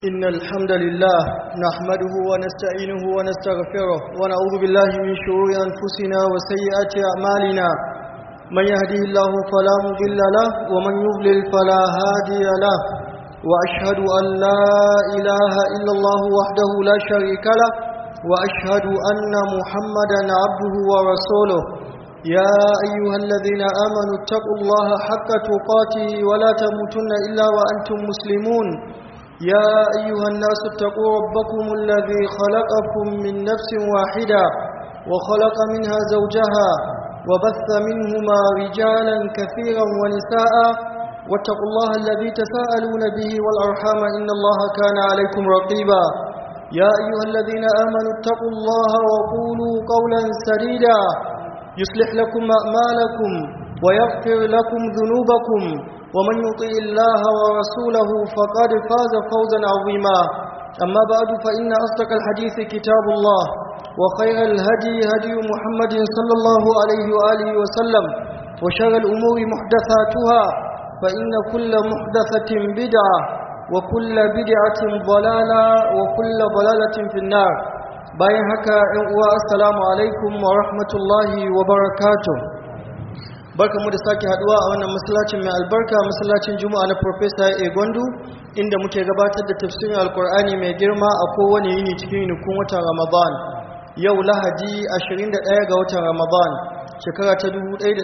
إن الحمد لله نحمده ونستعينه ونستغفره ونعوذ بالله من شرور أنفسنا وسيئات أعمالنا من يهده الله فلا مضل له ومن يضلل فلا هادي له وأشهد أن لا إله إلا الله وحده لا شريك له وأشهد أن محمدا عبده ورسوله يا أيها الذين آمنوا اتقوا الله حق تقاته ولا تموتن إلا وأنتم مسلمون يا أيها الناس اتقوا ربكم الذي خلقكم من نفس واحدة وخلق منها زوجها وبث منهما رجالا كثيرا ونساء واتقوا الله الذي تساءلون به والأرحام إن الله كان عليكم رقيبا يا أيها الذين آمنوا اتقوا الله وقولوا قولا سديدا يصلح لكم أعمالكم ويغفر لكم ذنوبكم ومن يطيع الله ورسوله فقد فاز فوزا عظيما أما بعد فإن أصدق الحديث كتاب الله وخير الهدي هدي محمد صلى الله عليه وآله وسلم وشر الأمور محدثاتها فإن كل محدثة بدعة وكل بدعة ضلالة وكل ضلالة في النار bayan haka ‘yan uwa assalamu alaikum wa rahmatullahi wa barakatuh barkamu da sake haduwa a wannan masallacin mai albarka masallacin juma'a na professor a gondu inda muke gabatar da tafsirin alkur'ani mai girma a kowane yini cikin yinikun watan ramadan yau lahadi 21 ga watan ramadan shekara ta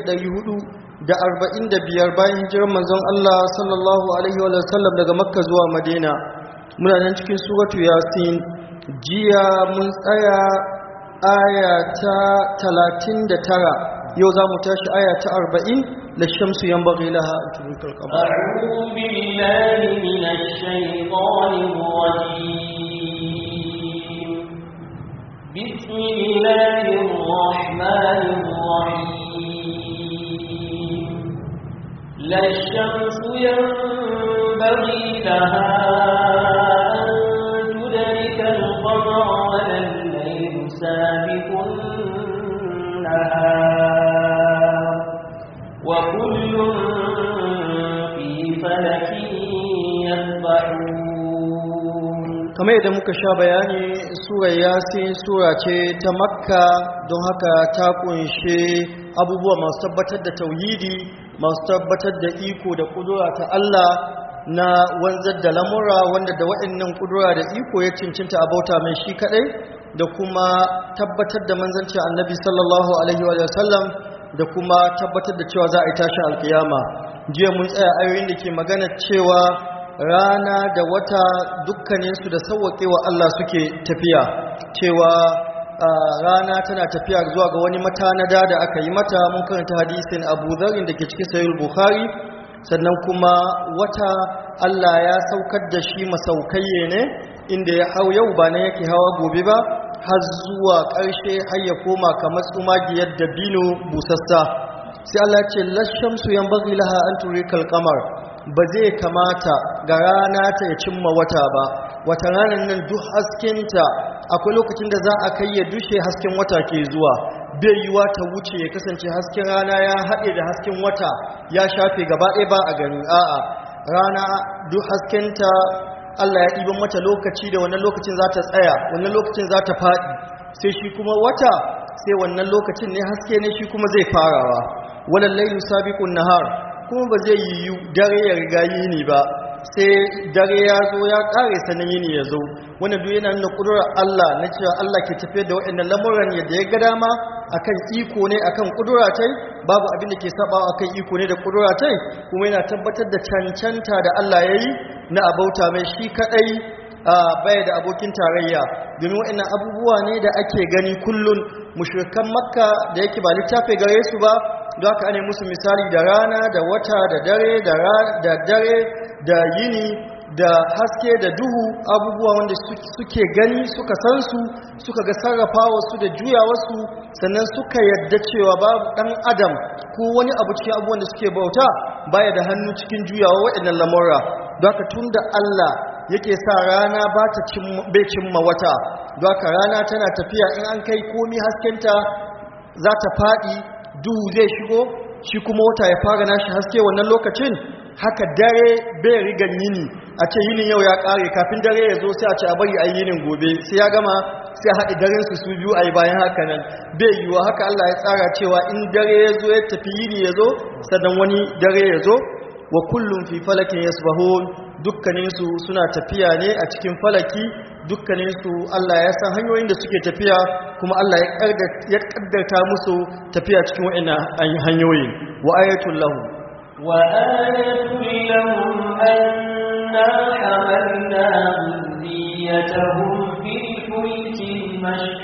1445 bayan hijirar manzon allah sallallahu alaihi wa sallam daga makka zuwa madina muna nan cikin suratu yasin jiya mun tsaya aya ta 39 yau za mu tashi aya ta arba'in da shamsu yan bagi laha a cikin kalkaba. أعوذ بالله من الشيطان الرجيم بسم الله الرحمن الرحيم لا الشمس ينبغي لها أن تدرك القمر ولا الليل سابق النهار وكل في فلك يسبحون kamar yadda muka sha bayani sura yasin sura ce ta makka don haka ta kunshe abubuwa masu tabbatar da tauhidi masu tabbatar da iko da kudura ta Allah na wanzar da lamura wanda da waɗannan kudura da iko ya cincinta a bauta mai shi kaɗai da kuma tabbatar da manzancin annabi sallallahu alaihi wa sallam da kuma tabbatar da cewa za a yi tashin alkiyama jiya mun tsaya ayoyin da ke magana cewa rana da wata dukkaninsu da sauwaƙewa Allah suke tafiya cewa rana tana tafiya zuwa ga wani matanada da aka yi mata mun karanta hadisin abu zarin da ke cikin sayul bukhari sannan kuma wata Allah ya saukar da shi masaukayye ne inda ya hau yau ba na yake hawa gobe ba har zuwa ƙarshe har ya koma kamar tsumagiyar da bino busassa sai Allah ce lashamsu yan bagi laha an turikal kamar ba zai kamata ga rana ta ya cimma wata ba wata ranar nan duk haskinta akwai lokacin da za a kai ya dushe hasken wata ke zuwa bai yiwa ta wuce ya kasance hasken rana ya haɗe da hasken wata ya shafe gaba ɗaya ba a gani a'a rana duk haskenta Allah ya ɗiban mata lokaci da wannan lokacin za ta tsaya wannan lokacin za ta faɗi sai shi kuma wata sai wannan lokacin ne haske ne shi kuma zai farawa wannan lailu sabiqun nahar kuma ba zai yiwu dare ya riga yini ba sai dare ya zo ya ƙare sanin yini ya zo wannan duk yana nuna ƙudurar Allah na cewa Allah ke tafiyar da waɗannan lamuran yadda ya ga dama akan iko ne akan ƙudura tai babu abin da ke sabawa akan iko ne da ƙudura tai kuma yana tabbatar da cancanta da Allah ya yi na abauta mai shi kadai baya da abokin tarayya domin waɗannan abubuwa ne da ake gani kullun mushrikan makka da yake ba littafi gare su ba don haka ne musu misali da rana da wata da dare da dare da yini da haske da duhu abubuwa wanda suke gani suka san su suka ga sarrafa wasu da juya wasu sannan suka yadda cewa babu ɗan adam ko wani abu cikin abubuwan da suke bauta baya da hannu cikin juyawa waɗannan lamurra don haka tun da Allah yake sa rana ba ta bai cimma wata don haka rana tana tafiya in an kai komi haskenta za ta faɗi duhu zai shigo shi kuma wata ya fara nashi haske wannan lokacin haka dare bai rigan yini a ce yinin yau ya kare kafin dare ya zo sai a ce a bari a yi yinin gobe sai ya gama sai haɗe daren su su biyu a yi bayan haka nan bai yiwuwa haka Allah ya tsara cewa in dare ya zo ya tafi yini ya zo sannan wani dare ya zo wa kullum fi falakin yasbahun dukkaninsu suna tafiya ne a cikin falaki dukkaninsu Allah ya san hanyoyin da suke tafiya kuma Allah ya kaddarta musu tafiya cikin wa'annan hanyoyin wa ayatul lahu wa ayatul lahum anna hamalna dhurriyyatahum fil fulki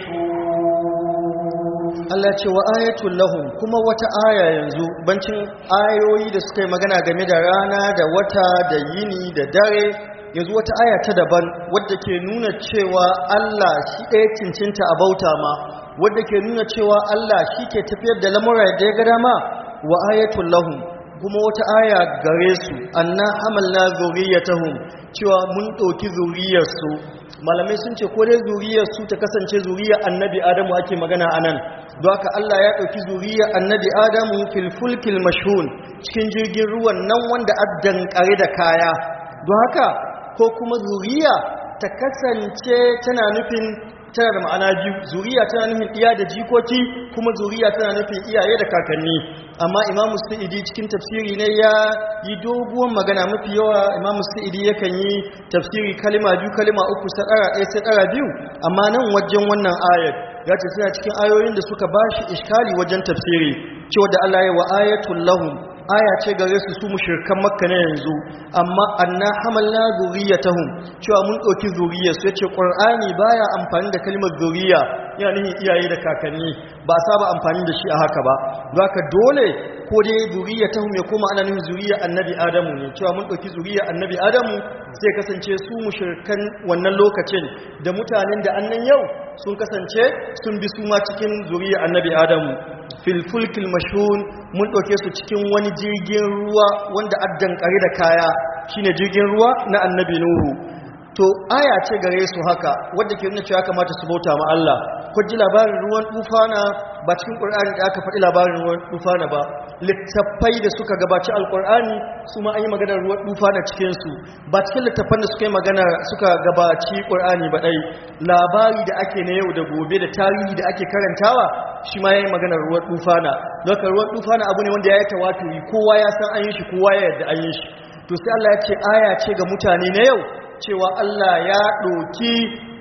mashhur Allah ce wa ayatul lahum kuma wata aya yanzu bancin ayoyi da suka yi magana game da rana da wata da yini da dare yanzu wata aya ta daban wadda ke nuna cewa Allah shi ɗaya cincinta a bauta ma wadda ke nuna cewa Allah shi ke tafiyar da lamura da ya ga dama wa ayatul lahum kuma wata aya gare su anna hamalna zuriyatahum cewa mun ɗauki zuriyarsu malamai sun ce ko dai zuriyarsu ta kasance zuriyar annabi adamu ake magana anan don haka Allah ya ɗauki zuriyar annabi adamu fil fulkil mashhun cikin jirgin ruwan nan wanda addan kare da kaya don haka ko kuma zuriya ta kasance tana nufin tana da ma'ana biyu zuriya tana nufin iya da jikoki kuma zuriya tana nufin iyaye da kakanni amma imamu sa'idi cikin tafsiri ne ya yi doguwan magana mafi yawa imamu sa'idi yakan yi tafsiri kalima biyu kalima uku sadara ɗaya sadara biyu amma nan wajen wannan ayat ya ce suna cikin ayoyin da suka ba shi iskali wajen tafsiri cewa da Allah ya wa ayatul lahum aya ce gare su su mushrikan makka na yanzu amma anna hamalna zuriyatahum cewa mun ɗauki zuriyar su yace qur'ani baya amfani da kalmar zuriya yana nufin iyaye da kakanni ba saba amfani da shi a haka ba haka dole ko dai zuriyatahum ya koma ana nufin zuriya annabi adamu ne cewa mun ɗauki zuriya annabi adamu sai kasance su mushrikan wannan lokacin da mutanen da annan yau sun kasance sun bi su ma cikin zuriya annabi adamu fil fulkil mashhun mun ɗauke su cikin wani jirgin ruwa wanda addan kare da kaya shine jirgin ruwa na annabi nuhu to aya ce gare su haka wadda ke nuna cewa kamata su bauta ma Allah ko ji labarin ruwan tufana ba cikin Qur'ani da aka faɗi labarin ruwan tufana ba littattafai da suka gabaci alqur'ani su ma an yi maganar ruwan tufana cikin su ba cikin littattafan da suka yi magana suka gabaci Qur'ani ba dai labari da ake na yau da gobe da tarihi da ake karantawa shi ma yayin maganar ruwan tufana don ruwan tufana abu ne wanda ya yi tawaturi kowa ya san an yi shi kowa ya yarda an yi shi to sai Allah ya ce aya ce ga mutane na yau cewa Allah ya ɗoki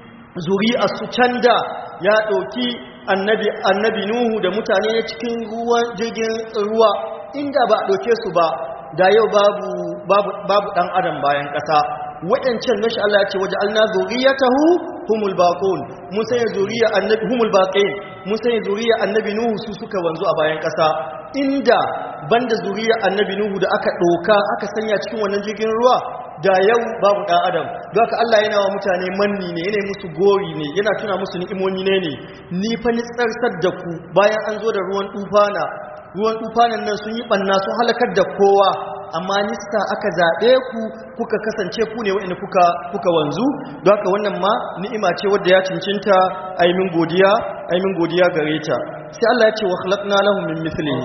zuri'a su canda ya ɗoki annabi annabi Nuhu da mutane cikin ruwan jirgin ruwa inda ba a ɗauke su ba da yau babu babu babu dan adam bayan ƙasa waɗancan nashi Allah ya ce waje alna zuriyatahu humul baqun mun sanya zuriya annabi humul baqin mun sanya zuriya annabi Nuhu su suka wanzu a bayan ƙasa inda banda zuriya annabi Nuhu da aka ɗoka aka sanya cikin wannan jirgin ruwa da yau babu ɗan adam don haka Allah yana wa mutane manni ne yana musu gori ne yana tuna musu ni'imomi ne ne ni fa ni tsarsar da ku bayan an zo da ruwan tufana ruwan tufanan nan sun yi ɓanna sun halakar da kowa amma nista aka zaɓe ku kuka kasance ku ne wa'ina kuka kuka wanzu don haka wannan ma ni'ima ce wadda ya cincinta aimin godiya aimin godiya gare ta sai Allah ya ce wa khalaqna lahum min mithlihi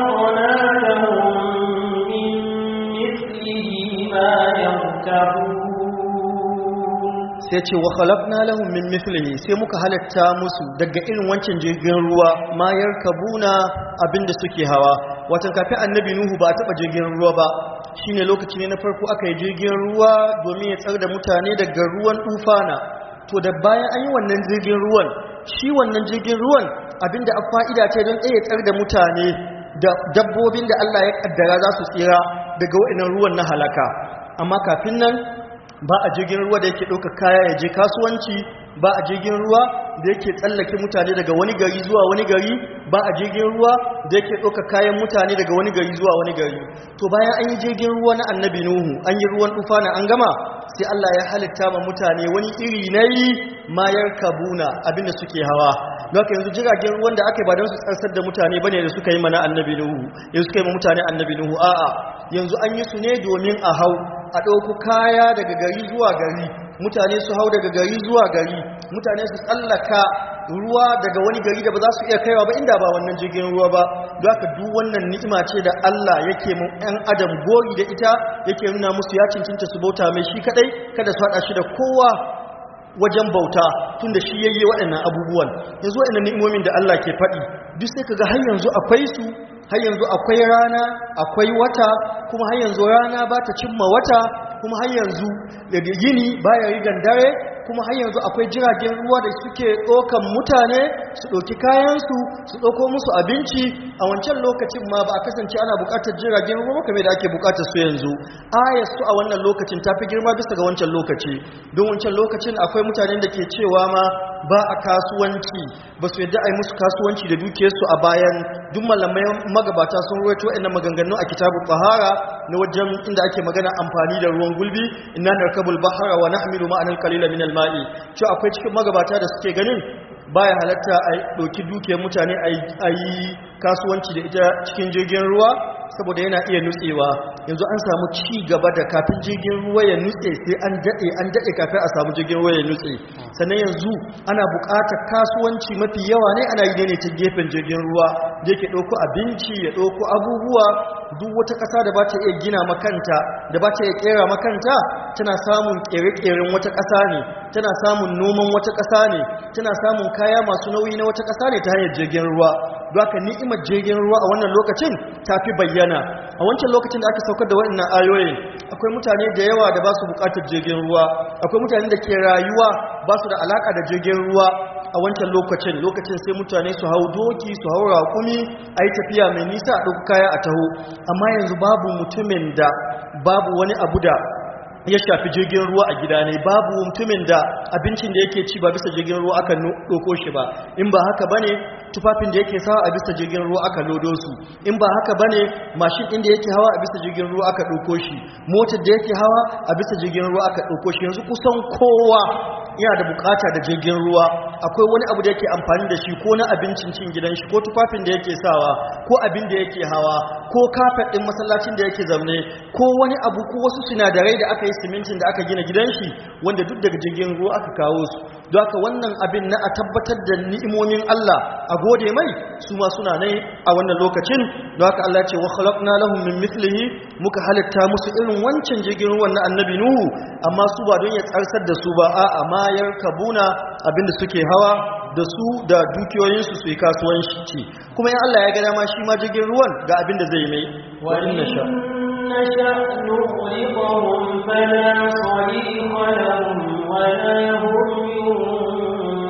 خلقنا لهم من مثله ما يركبون sai ce wa khalaqna lahum min mithlihi sai muka halatta musu daga irin wancan jirgin ruwa ma yarkabuna abinda suke hawa watan kafin annabi nuhu ba a taba jirgin ruwa ba shine lokaci ne na farko aka yi jirgin ruwa domin ya tsar da mutane daga ruwan tufana to da bayan an yi wannan jirgin ruwan shi wannan jirgin ruwan abinda a fa'ida ce don ɗaya tsar da mutane da dabbobin da Allah ya kaddara za su tsira daga wa'inan ruwan na halaka amma kafin nan ba a jirgin ruwa da yake ɗauka kaya ya je kasuwanci ba a jirgin ruwa da yake tsallake mutane daga wani gari zuwa wani gari ba a jirgin ruwa da yake ɗauka kayan mutane daga wani gari zuwa wani gari to bayan an yi jirgin ruwa na annabi nuhu an yi ruwan tufa na an gama sai Allah ya halitta ma mutane wani iri na yi mayar kabuna abinda suke hawa don haka yanzu jiragen ruwan da aka yi ba don su tsarsar da mutane bane da suka yi mana annabi nuhu yanzu suka yi ma mutane annabi nuhu a'a yanzu an yi su ne domin a hau a ɗauku kaya daga gari zuwa gari mutane su hau daga gari zuwa gari mutane su tsallaka ruwa daga wani gari da ba za su iya kaiwa ba inda ba wannan jirgin ruwa ba don haka duk wannan ni'ima ce da Allah yake mu ɗan adam gori da ita yake nuna musu ya cincinta su bauta mai shi kadai kada su haɗa shi da kowa wajen bauta tun da shi yayye waɗannan abubuwan yanzu waɗannan ni'imomin da Allah ke faɗi duk sai kaga har yanzu akwai su har yanzu akwai rana akwai wata kuma har yanzu rana ba ta cimma wata kuma har yanzu daga yini baya rigan dare kuma har yanzu akwai jiragen ruwa da suke ɗaukan mutane su ɗauki kayansu su ɗauko musu abinci a wancan lokacin ma ba a kasance ana buƙatar jiragen ruwa kamar da ake buƙatar su yanzu ayar su a wannan lokacin ta fi girma bisa ga wancan lokaci don wancan lokacin akwai mutanen da ke cewa ma ba a kasuwanci ba su yadda a yi musu kasuwanci da dukiyarsu a bayan duk malamai magabata sun ruwaito wa'annan maganganu a kitabu bahara na wajen inda ake magana amfani da ruwan gulbi inna narkabul bahara wa nahmilu ma'anan qalila min al-ma'i cewa akwai cikin magabata da suke ganin baya halatta a ɗauki dukiyar mutane a yi kasuwanci da ita cikin jirgin ruwa saboda yana iya nutsewa yanzu an samu ci gaba da kafin jirgin ruwa ya nutse sai an daɗe an daɗe kafin a samu jirgin ruwa ya nutse sannan yanzu ana buƙatar kasuwanci mafi yawa ne ana yi ne ta gefen jirgin ruwa da yake ɗauko abinci ya ɗauko abubuwa duk wata ƙasa da ba ta iya gina makanta da ba ta iya ƙera makanta tana samun ƙere-ƙeren wata ƙasa ne tana samun noman wata ƙasa ne tana samun kaya masu nauyi na wata ƙasa ne ta hanyar jirgin ruwa don haka ni'imar jirgin ruwa a wannan lokacin ta fi bayyana a wancan lokacin da aka saukar da waɗannan ayoyin akwai mutane da yawa da ba su buƙatar jirgin ruwa akwai mutane da ke rayuwa ba su da alaƙa da jirgin ruwa a wancan lokacin lokacin sai mutane su hau doki su hau raƙumi a yi tafiya mai nisa a ɗauki kaya a taho amma yanzu babu mutumin da babu wani abu da ya shafi jirgin ruwa a gida ne babu mutumin da abincin da yake ci ba bisa jirgin ruwa aka ɗauko shi ba in ba haka bane tufafin da yake sawa a bisa jirgin ruwa aka lodo su in ba haka bane mashin ɗin da yake hawa a bisa jirgin ruwa aka ɗauko shi motar da yake hawa a bisa jirgin ruwa aka ɗauko shi yanzu kusan kowa yana da bukata da jirgin ruwa akwai wani abu da yake amfani da shi ko na abincin cin gidan shi ko tufafin da yake sawa ko abin da yake hawa ko kafet ɗin masallacin da yake zamne ko wani abu ko wasu sinadarai da aka yi simintin da aka gina gidan shi wanda duk daga jirgin ruwa aka kawo su don haka wannan abin na a tabbatar da ni'imomin Allah a gode mai su ma suna ne a wannan lokacin don haka Allah ce wa khalaqna lahum min mithlihi muka halitta musu irin wancan jirgin ruwan na annabi nuhu amma su ba don ya tsarsar da su ba a'a ma yarkabuna abinda suke hawa da su da dukiyoyinsu su yi kasuwanci kuma in Allah ya ga dama shi ma jirgin ruwan ga abin da zai mai wa inna sha نشأ نغرقهم فلا صريخ لهم ولا هم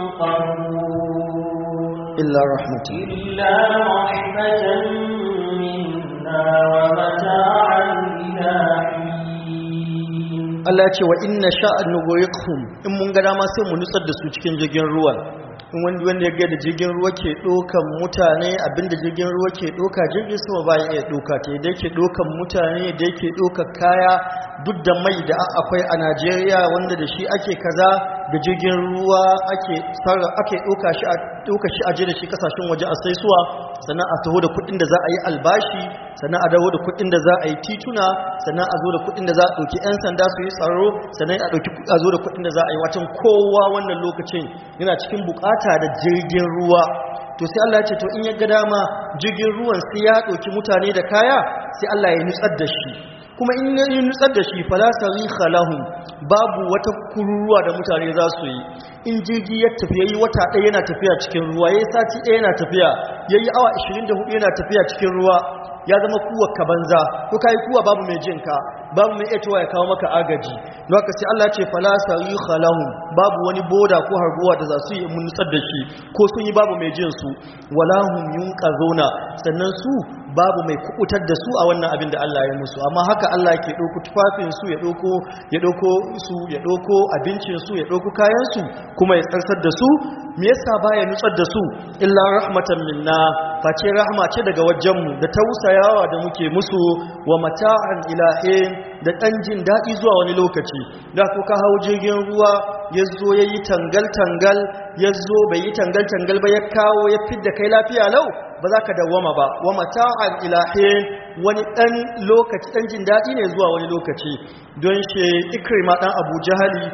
ينقذون illa rahmatin إلا رحمة منا ومتاعا إلى حين Allah ce wa inna sha'an nughriqhum in mun ga dama sai mu nutsar da su cikin jirgin ruwan in wanda wanda ya ga da jirgin ruwa ke dokan mutane abinda jirgin ruwa ke doka jirgin sama ba ya iya doka ta da yake dokan mutane da yake doka kaya duk da mai da akwai a Najeriya wanda da shi ake kaza da jirgin ruwa ake sarra ake doka shi a doka shi aje da shi kasashen waje a saisuwa sannan a taho da kuɗin da za a yi albashi sannan a dawo da kuɗin da za a yi tituna sannan a zo da kuɗin da za a ɗauki 'yan sanda su yi tsaro sannan a ɗauki a zo da kuɗin da za a yi watan kowa wannan lokacin yana cikin bukata da jirgin ruwa to sai Allah ya ce to in ya ga dama jirgin ruwan sai ya ɗauki mutane da kaya sai Allah ya nutsar da shi kuma in ya nutsar da shi fala sarikha lahum babu wata kururuwa da mutane za su yi in jirgi ya tafi yayi wata ɗaya yana tafiya cikin ruwa yayi sati ɗaya yana tafiya yayi awa 24 yana tafiya cikin ruwa ya zama kuwa ka banza ko kai kuwa babu mai jin ka babu mai etowa ya kawo maka agaji don haka sai Allah ce fala sarikha lahum babu wani boda ko harbuwa da za su yi mun nutsar da shi ko sun yi babu mai jin su wala hum yunqazuna sannan su babu mai kubutar da su a wannan abin da Allah ya musu amma haka Allah ke ɗauko tufafin su ya ɗauko ya ɗauko su ya ɗauko abincin su ya ɗauko kayan su kuma ya tsarsar da su me yasa baya nutsar da su illa rahmatan minna face rahma ce daga wajenmu da tausayawa da muke musu wa mata'an ilahin da ɗan jin daɗi zuwa wani lokaci da ko ka hau jirgin ruwa ya zo ya yi tangal-tangal ya zo bai yi tangal-tangal ba ya kawo ya fidda kai lafiya lau ba za ka dawwama ba wa mata'an ilahin wani ɗan lokaci ɗan jin daɗi ne zuwa wani lokaci don shi ikrima ɗan abu jahali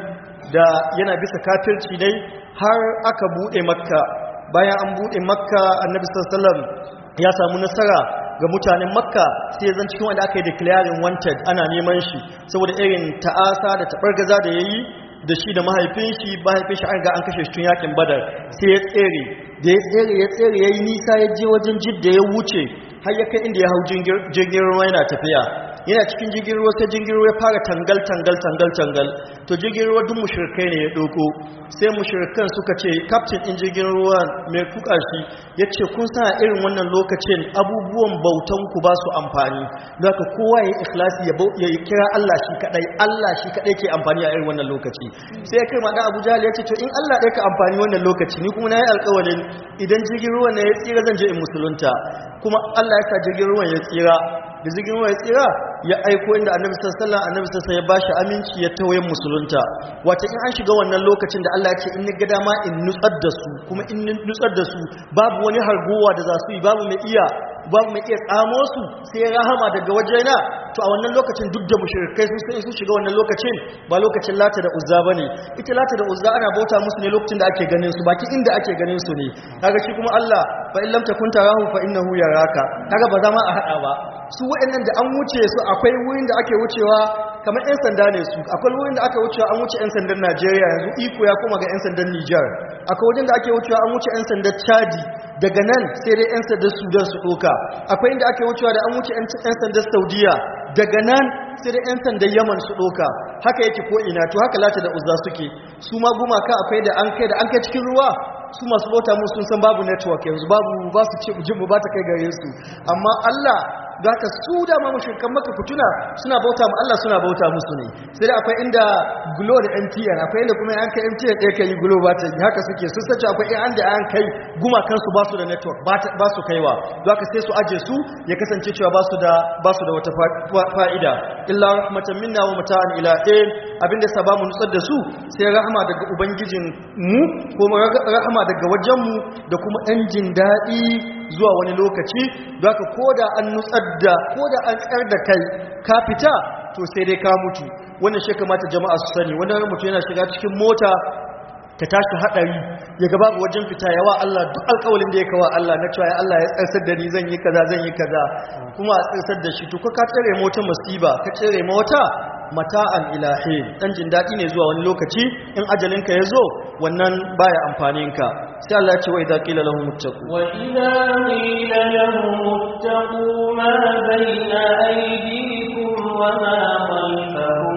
da yana bisa kafirci dai har aka bude makka bayan an bude makka annabi sallallahu alaihi wasallam ya samu nasara ga mutanen makka sai ya zan cikin wanda aka yi declaring wanted ana neman shi saboda irin ta'asa da taɓargaza da ya yi da shi da mahaifin shi mahaifin shi an ga an kashe shi tun yakin badar sai ya tsere da ya tsere ya tsere ya yi nisa ya je wajen jidda ya wuce har ya kai inda ya hau jirgin ruwa yana tafiya yana cikin jirgin ruwa sai jirgin ruwa ya fara tangal tangal tangal tangal to jirgin ruwa duk mushrikai ne ya doko sai mushrikan suka ce captain din jirgin ruwa mai kuka shi ya ce kun sa irin wannan lokacin abubuwan bautan ku ba su amfani zaka kowa ya yi ikhlasi ya ya kira Allah shi kadai Allah shi kadai ke amfani a irin wannan lokaci sai ya kai ma da Abu Jahl ya ce to in Allah ɗaya ka amfani wannan lokaci ni kuma na yi alƙawarin idan jirgin ruwan ne ya tsira zan je in musulunta kuma Allah ya sa jirgin ruwan ya tsira da jirgin ruwan ya tsira ya aiko inda annabi sallallahu alaihi annabi sallallahu ya bashi aminci ya tawayen musulunta wata in an shiga wannan lokacin da Allah ya ce in ni ga dama in nutsar da su kuma in nutsar da su babu wani hargowa da za su yi babu mai iya babu mai iya tsamo su sai rahama daga wajena to a wannan lokacin duk da mushrikai sun sai su shiga wannan lokacin ba lokacin lata da uzza bane ita lata da uzza ana bauta musu ne lokacin da ake ganin su baki inda ake ganin su ne kaga shi kuma Allah fa in lam takun tarahu fa innahu yaraka kaga ba za ma a hada ba su waɗannan da an wuce su akwai wurin da ake wucewa kamar 'yan sanda ne su akwai wurin da aka wucewa an wuce 'yan sandan Najeriya yanzu iko ya koma ga 'yan sandan Nijar akwai wajen da ake wucewa an wuce 'yan sandan Chadi daga nan sai dai 'yan sandan Sudan su ɗoka akwai inda ake wucewa da an wuce 'yan sandan Saudiya daga nan sai dai 'yan sandan Yaman su ɗoka haka yake ko ina to haka lata da uzza suke su ma gumaka akwai da an kai da an kai cikin ruwa su masu bauta musu sun san babu network yanzu babu ba su ce jin ba ta kai gare su amma Allah za ka su da ma mushrikan maka fituna suna bauta ma Allah suna bauta musu ne sai da akwai inda Glo da MTN akwai inda kuma an kai MTN ɗaya kai Glo ba ta haka suke sun sace akwai an da an kai gumakan su ba su da network ba su kaiwa za ka sai su aje su ya kasance cewa ba su da ba su da wata fa'ida illa rahmatan minna wa mata'an ila ɗin abinda sa ba mu nutsar da su sai rahama daga ubangijin mu ko rahama daga wajen mu da kuma ɗan jin daɗi zuwa wani lokaci za ka koda an nutsar da koda an tsar da kai ka fita to sai dai ka mutu wannan shi kamata jama'a su sani wannan mutu yana shiga cikin mota ta tashi hadari ya ga babu wajen fita yawa Allah duk alƙawalin da ya kawo Allah na cewa ya Allah ya tsarsar da ni zan yi kaza zan yi kaza kuma a tsarsar da shi to ka ka tsare mota musiba ka tsare mota mata'an ilahi dan jin dadi ne zuwa wani lokaci in ajalinka ya zo wannan baya amfanin ka sai Allah ya ce wa idza qila lahum ittaqu wa idza qila lahum ittaqu ma bayna aydikum wa ma khalfahum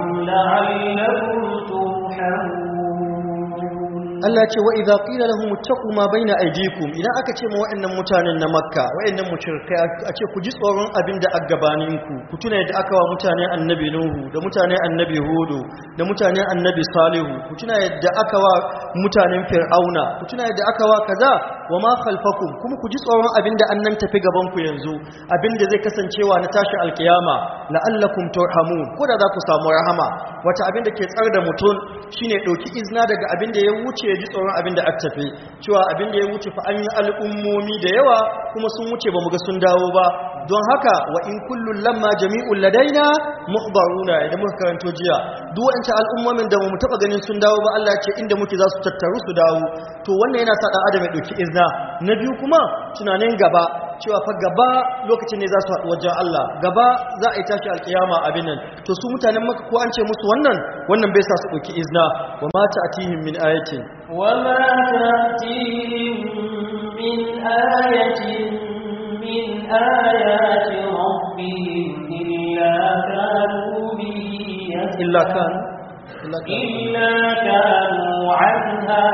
la'allakum turhamun Allah ce wa idza qila lahum ittaqu ma baina aydikum idan aka ce ma waɗannan mutanen na Makka waɗannan mushrikai a ce ku ji tsoron abin da gabaninku ku tuna yadda aka wa mutanen Annabi Nuhu da mutanen Annabi Hudu da mutanen Annabi Salihu ku tuna yadda aka wa mutanen Fir'auna ku tuna yadda aka wa kaza wa ma khalfakum kuma ku ji tsoron abin da annan tafi gaban ku yanzu abin da zai kasancewa na tashi alkiyama la'allakum turhamun ko da za ku samu rahama wata abin da ke tsar da mutum shine dauki izna daga abin da ya wuce ya ji tsoron abin da aka tafi cewa abin da ya wuce fa an yi al'ummomi da yawa kuma sun wuce ba mu ga sun dawo ba don haka wa in kullun lamma jami'un ladaina muhbaruna idan muka karanto jiya duk wancan al'ummomin da mu taba ganin sun dawo ba Allah ya ce inda muke za su tattaru su dawo to wannan yana sa dan adam ya dauki izna na biyu kuma tunanin gaba cewa fa gaba lokacin ne za su haɗu wajen Allah gaba za a yi tashi alkiyama abin nan to su mutanen maka ko an ce musu wannan wannan bai sa su ɗauki izna wa ma ta'tihim min ayatin wa ma ta'tihim min ayatin min ayati rabbihim illa kanu bihi illa kan illa kanu anha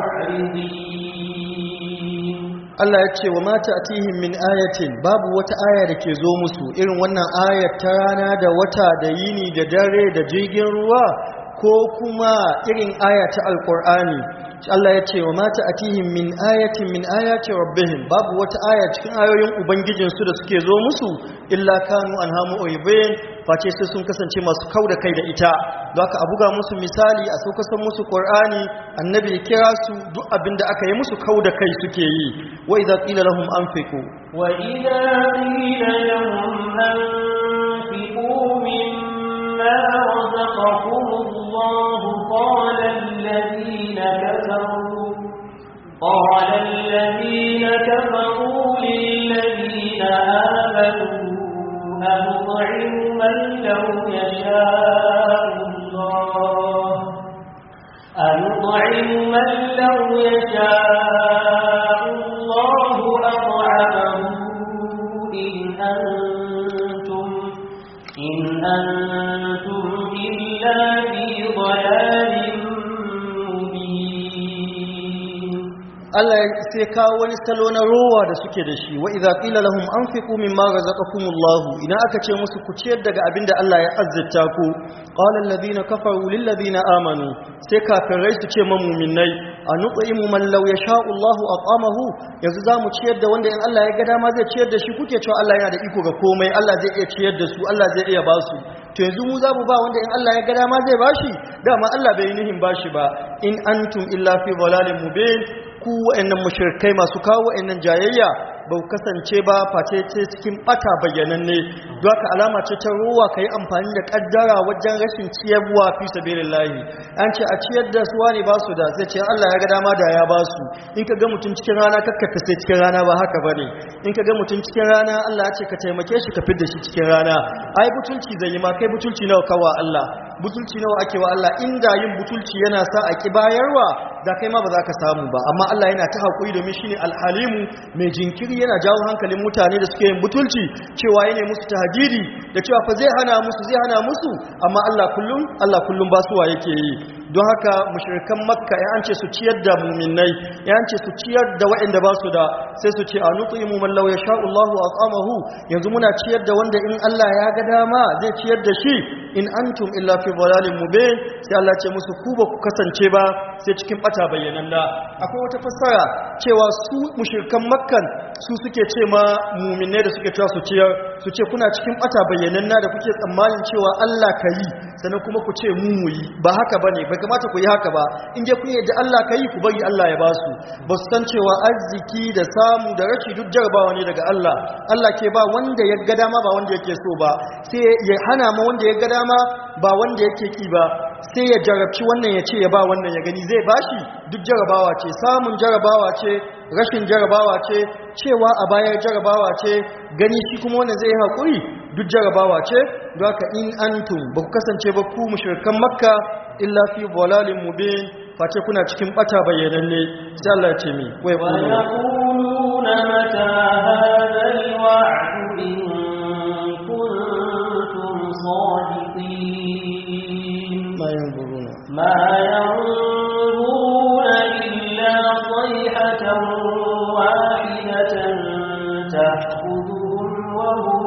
mu'ridin Allah ya ce wa mata atihim min ayatin babu wata aya da ke zo musu irin wannan ayat ta rana da wata da yini da dare da jirgin ruwa ko kuma irin aya ta alkur'ani Allah ya ce wa mata atihim min ayatin min ayati rabbihim babu wata aya cikin ayoyin ubangijinsu da suke zo musu illa kanu anhamu uybin face sai sun kasance masu kauda kai da ita don haka a buga musu misali a saukasan musu qur'ani annabi ya kira su duk abinda aka yi musu kauda kai suke yi wa idza qila lahum anfiqu wa idza qila lahum anfiqu mimma مما رزقكم الله قال الذين كفروا قال الذين كفروا للذين آمنوا أنطعم من لو يشاء الله أنطعم من لو يشاء الله أطعمه إن أنتم إن أنتم إلا في ضلال مبين Allah sai kawo wani salo na rowa da suke da shi wa idza qila lahum anfiqu mimma razaqakumullahu idan aka ce musu ku ciyar daga abinda Allah ya azzata ku qala alladhina kafaru lil ladina amanu sai kafirai su ce mamuminai anuqimu man law yasha'u Allahu aqamahu yanzu zamu ciyar da wanda in Allah ya ga dama zai ciyar da shi kuke cewa Allah yana da iko ga komai Allah zai iya ciyar da su Allah zai iya ba su to yanzu mu za mu ba wanda in Allah ya ga dama zai bashi dama Allah bai yi nihin bashi ba in antum illa fi dhalalin mubin ku wa'annan mushrikai masu kawo wa'annan jayayya ba ku kasance ba face ce cikin bata bayyananne don haka alama ce ta ruwa ka yi amfani da kaddara wajen rashin ciyarwa fi sabilillahi an ce a ciyar da suwa ne ba su da sai ce Allah ya ga dama da ya ba su in ka ga mutum cikin rana kakka sai cikin rana ba haka bane in ka ga mutum cikin rana Allah ya ce ka taimake shi ka fidda shi cikin rana ai butulci zai yi ma kai butulci nawa kawa Allah butulci nawa ake wa Allah inda yin butulci yana sa a ki bayarwa da kai ma ba za ka samu ba amma Allah yana ta haƙuri domin shine alhalimu mai jinkiri yana jawo hankalin mutane da suke yin butulci cewa yana musu tahdidi da cewa fa zai hana musu zai hana musu amma Allah kullum Allah kullum basuwa yake yi don haka mushrikan makka ya an ce su ciyar da muminai ya an ce su ciyar da waɗanda ba su da sai su ce a nutsimu man law yasha Allahu aqamahu yanzu muna ciyar da wanda in Allah ya ga dama zai ciyar da shi in antum illa fi dhalalin mubin sai Allah ce musu ku ba ku kasance ba sai cikin bata bayyananna akwai wata fassara cewa su mushrikan makkan su suke ce ma muminai da suke cewa su ciyar su ce kuna cikin bata bayyananna da kuke tsammanin cewa Allah ka yi sannan kuma ku ce mu mu yi ba haka bane bai kamata ku yi haka ba in dai kun yadda Allah ka yi ku bari Allah ya ba su ba su san cewa arziki da samu da rashi duk jarabawa ne daga Allah Allah ke ba wanda ya ga dama ba wanda yake so ba sai ya hana ma wanda ya ga dama ba wanda yake ki ba sai ya jarabci wannan ya ce ya ba wannan ya gani zai bashi duk jarabawa ce samun jarabawa ce rashin jarabawa ce cewa a bayar jarabawa ce gani shi kuma wanda zai haƙuri duk jarabawa ce don haka in antum ba ku kasance ba ku mushrikan makka illa fi dhalalin mubin face kuna cikin bata bayyananne sai Allah ya ce mi wai ويقولون متى هذا الوعد إن كنتم صادقين ma yanzuruna ما ينظرون إلا صيحة واحدة تأخذهم وهم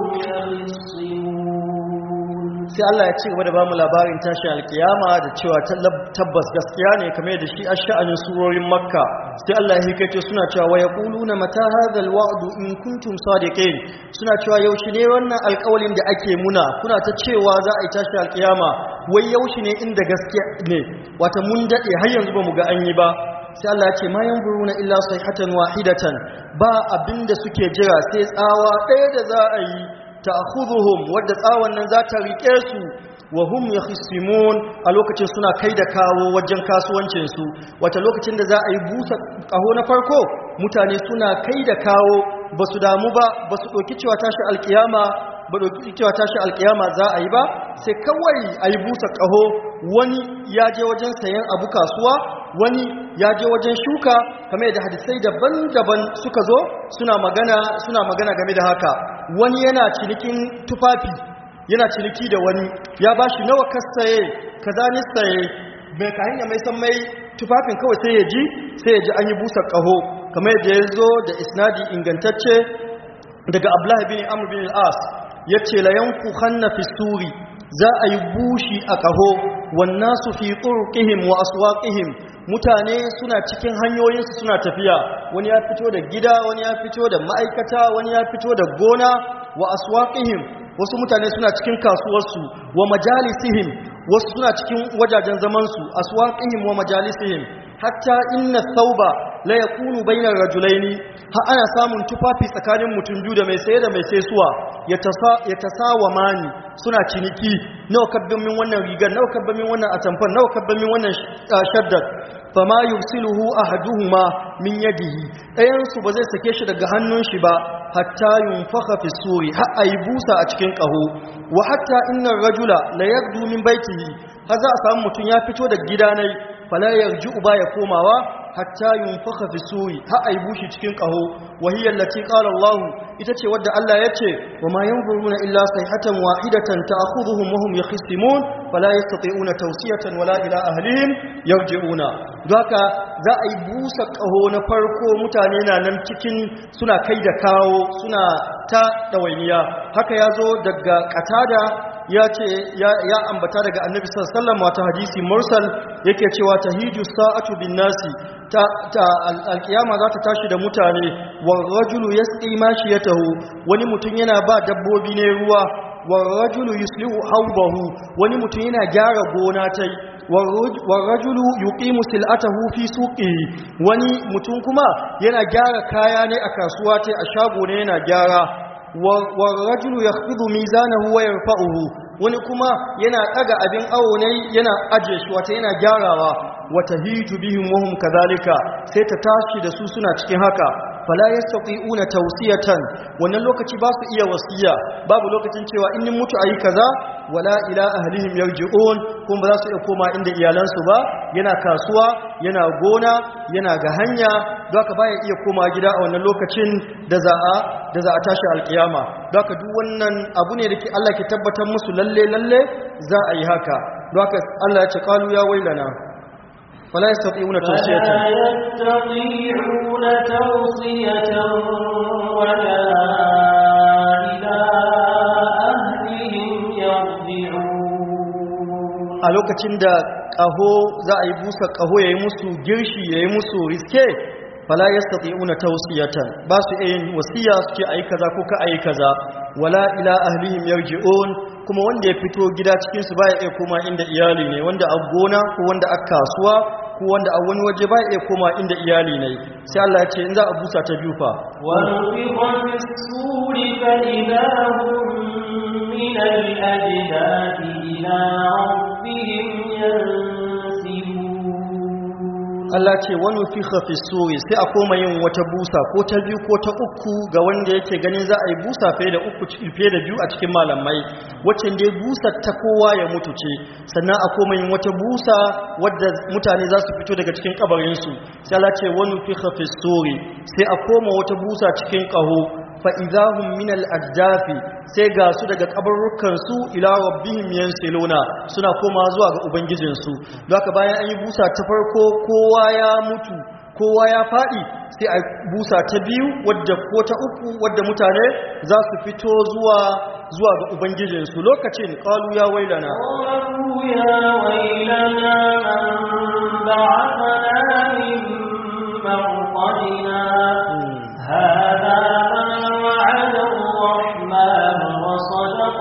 يخصمون sai Allah ya ci gaba da bamu labarin tashin alkiyama da cewa tabbas gaskiya ne kamar da shi ash'anin surorin makka sai Allah ya hikaito suna cewa wa yaquluna mata hadha alwa'du in kuntum sadiqin suna cewa yaushe ne wannan alƙawalin da ake muna kuna ta cewa za a yi tashin alkiyama wai yaushe ne inda gaskiya ne wata mun dade har yanzu ba mu ga an yi ba sai Allah ya ce ma yanzuruna illa sayhatan wahidatan ba abinda suke jira sai tsawa ɗaya da za a yi ta'khudhuhum wadda tsawon nan za ta rike su wa hum yakhsimun a lokacin suna kai da kawo wajen kasuwancin su wata lokacin da za a yi busa kaho na farko mutane suna kai da kawo basu damu ba basu doki cewa tashi alkiyama ba doki cewa tashi alkiyama za a yi ba sai kawai a yi busa kaho wani ya je wajen sayan abu kasuwa wani ya je wajen shuka kamar yadda hadisai daban-daban suka zo suna magana suna magana game da haka wani yana cinikin tufafi yana ciniki da wani ya ba shi nawa kasaye kaza ni saye bai ka hanya mai san mai tufafin kawai sai ya ji sai ya ji an yi busa ƙaho kamar yadda ya zo da isnadi ingantacce daga abdullahi bin amr bin al-as yace la yanfukhanna fi suri za a yi bushi a ƙaho wannan su fi turqihim wa aswaqihim mutane suna cikin hanyoyinsu suna tafiya wani ya fito da gida wani ya fito da ma'aikata wani ya fito da gona wa aswaqihim wasu mutane suna cikin kasuwarsu wa majalisihim wasu suna cikin wajajen zamansu aswaqihim wa majalisihim hatta inna thawba la yakunu bainar rajulaini ha ana samun tufafi tsakanin mutum biyu da mai saye da mai saisuwa ya tasa ya tasawamani suna ciniki nawa kabbin min wannan rigar nawa kabbin min wannan atamfan nawa kabbin min wannan shaddad fama yursiluhu ahaduhuma min yadihi ɗayan su ba zai sake shi daga hannun shi ba hatta yunfakha fi suri har ayi busa a cikin ƙaho wa hatta innar rajula la yagdu min baitihi har za a samu mutum ya fito da gidanai fala yarji'u ba ya komawa hatta yunfakha fi suri har ayi bushi cikin ƙaho wa hiya allati qala Allah ita ce wadda Allah ya ce wa ma yanzuruna illa sayhatan wahidatan ta'khudhuhum wa hum yakhisimun fala yastati'una tawsiyatan wala ila ahlihim yarji'una haka za a yi busa ƙaho na farko mutane na nan cikin suna kai da kawo suna ta ɗawainiya haka ya zo daga katada ya ce ya ambata daga annabi sallallahu wata hadisi mursal yake cewa tahiju sa'atu bin nasi ta alkiyama za ta tashi da mutane wa rajulu yasqi mashiyatahu wani mutum yana ba dabbobi ne ruwa wa rajulu yuslihu hawbahu wani mutum yana gyara gona tai warrajulu yuqimu sil'atahu fi suqihi wani mutum kuma yana gyara kaya ne a kasuwa tai a shago ne yana gyara warrajulu yakhfidu mizanahu wa yarfa'uhu wani kuma yana daga abin awo ne yana aje shi wata yana gyarawa wata hiju bihim wa hum kadhalika sai ta tashi da su suna cikin haka fala yastati'una tawsiyatan wannan lokaci ba su iya wasiya babu lokacin cewa in nin mutu ayi kaza wala ila ahlihim yarji'un kuma ba za su iya koma inda iyalansu ba yana kasuwa yana gona yana ga hanya haka baya iya koma gida a wannan lokacin da za a da za a tashi alkiyama haka duk wannan abu ne da ke Allah ke tabbatar musu lalle lalle za a yi haka haka Allah ya ce qalu ya wailana فلا يستطيعون توصية فلا يستطيعون توصية ولا إلى أهلهم يرجعون a lokacin da ƙaho za a yi busa ƙaho ya yi musu girshi ya yi musu riske fala yastati'una tawsiyatan ba su iya yin wasiya su ce ayi kaza ko ka ayi kaza wala ila ahlihim yarji'un kuma wanda ya fito gida cikin su baya iya koma inda iyali ne wanda a gona ko wanda a kasuwa ko wanda a wani waje baya iya koma inda iyali ne sai Allah ya ce in za a busa ta biyu fa ونفخ في السور فإذا هم من الأجداث إلى ربهم ينسلون Allah ce wani fi hafi suri sai a koma yin wata busa ko ta biyu ko ta uku ga wanda yake ganin za a yi busa fiye da uku fiye da biyu a cikin malamai wacce dai busa ta kowa ya mutu ce sannan a koma yin wata busa wadda mutane za su fito daga cikin kabarinsu sai Allah ce wani fi hafi suri sai a koma wata busa cikin ƙaho fa'izahun minal addafi sai ga su daga kabarrukansu ila rabbihim yansiluna suna koma zuwa ga ubangijinsu don haka bayan an yi busa ta farko kowa ya mutu kowa ya faɗi sai a busa ta biyu wadda ko ta uku wadda mutane za su fito zuwa zuwa ga ubangijinsu lokacin ƙalu ya wailana قالوا يا ويلنا من بعثنا من مرقدنا هذا ما وعد الرحمن وصدق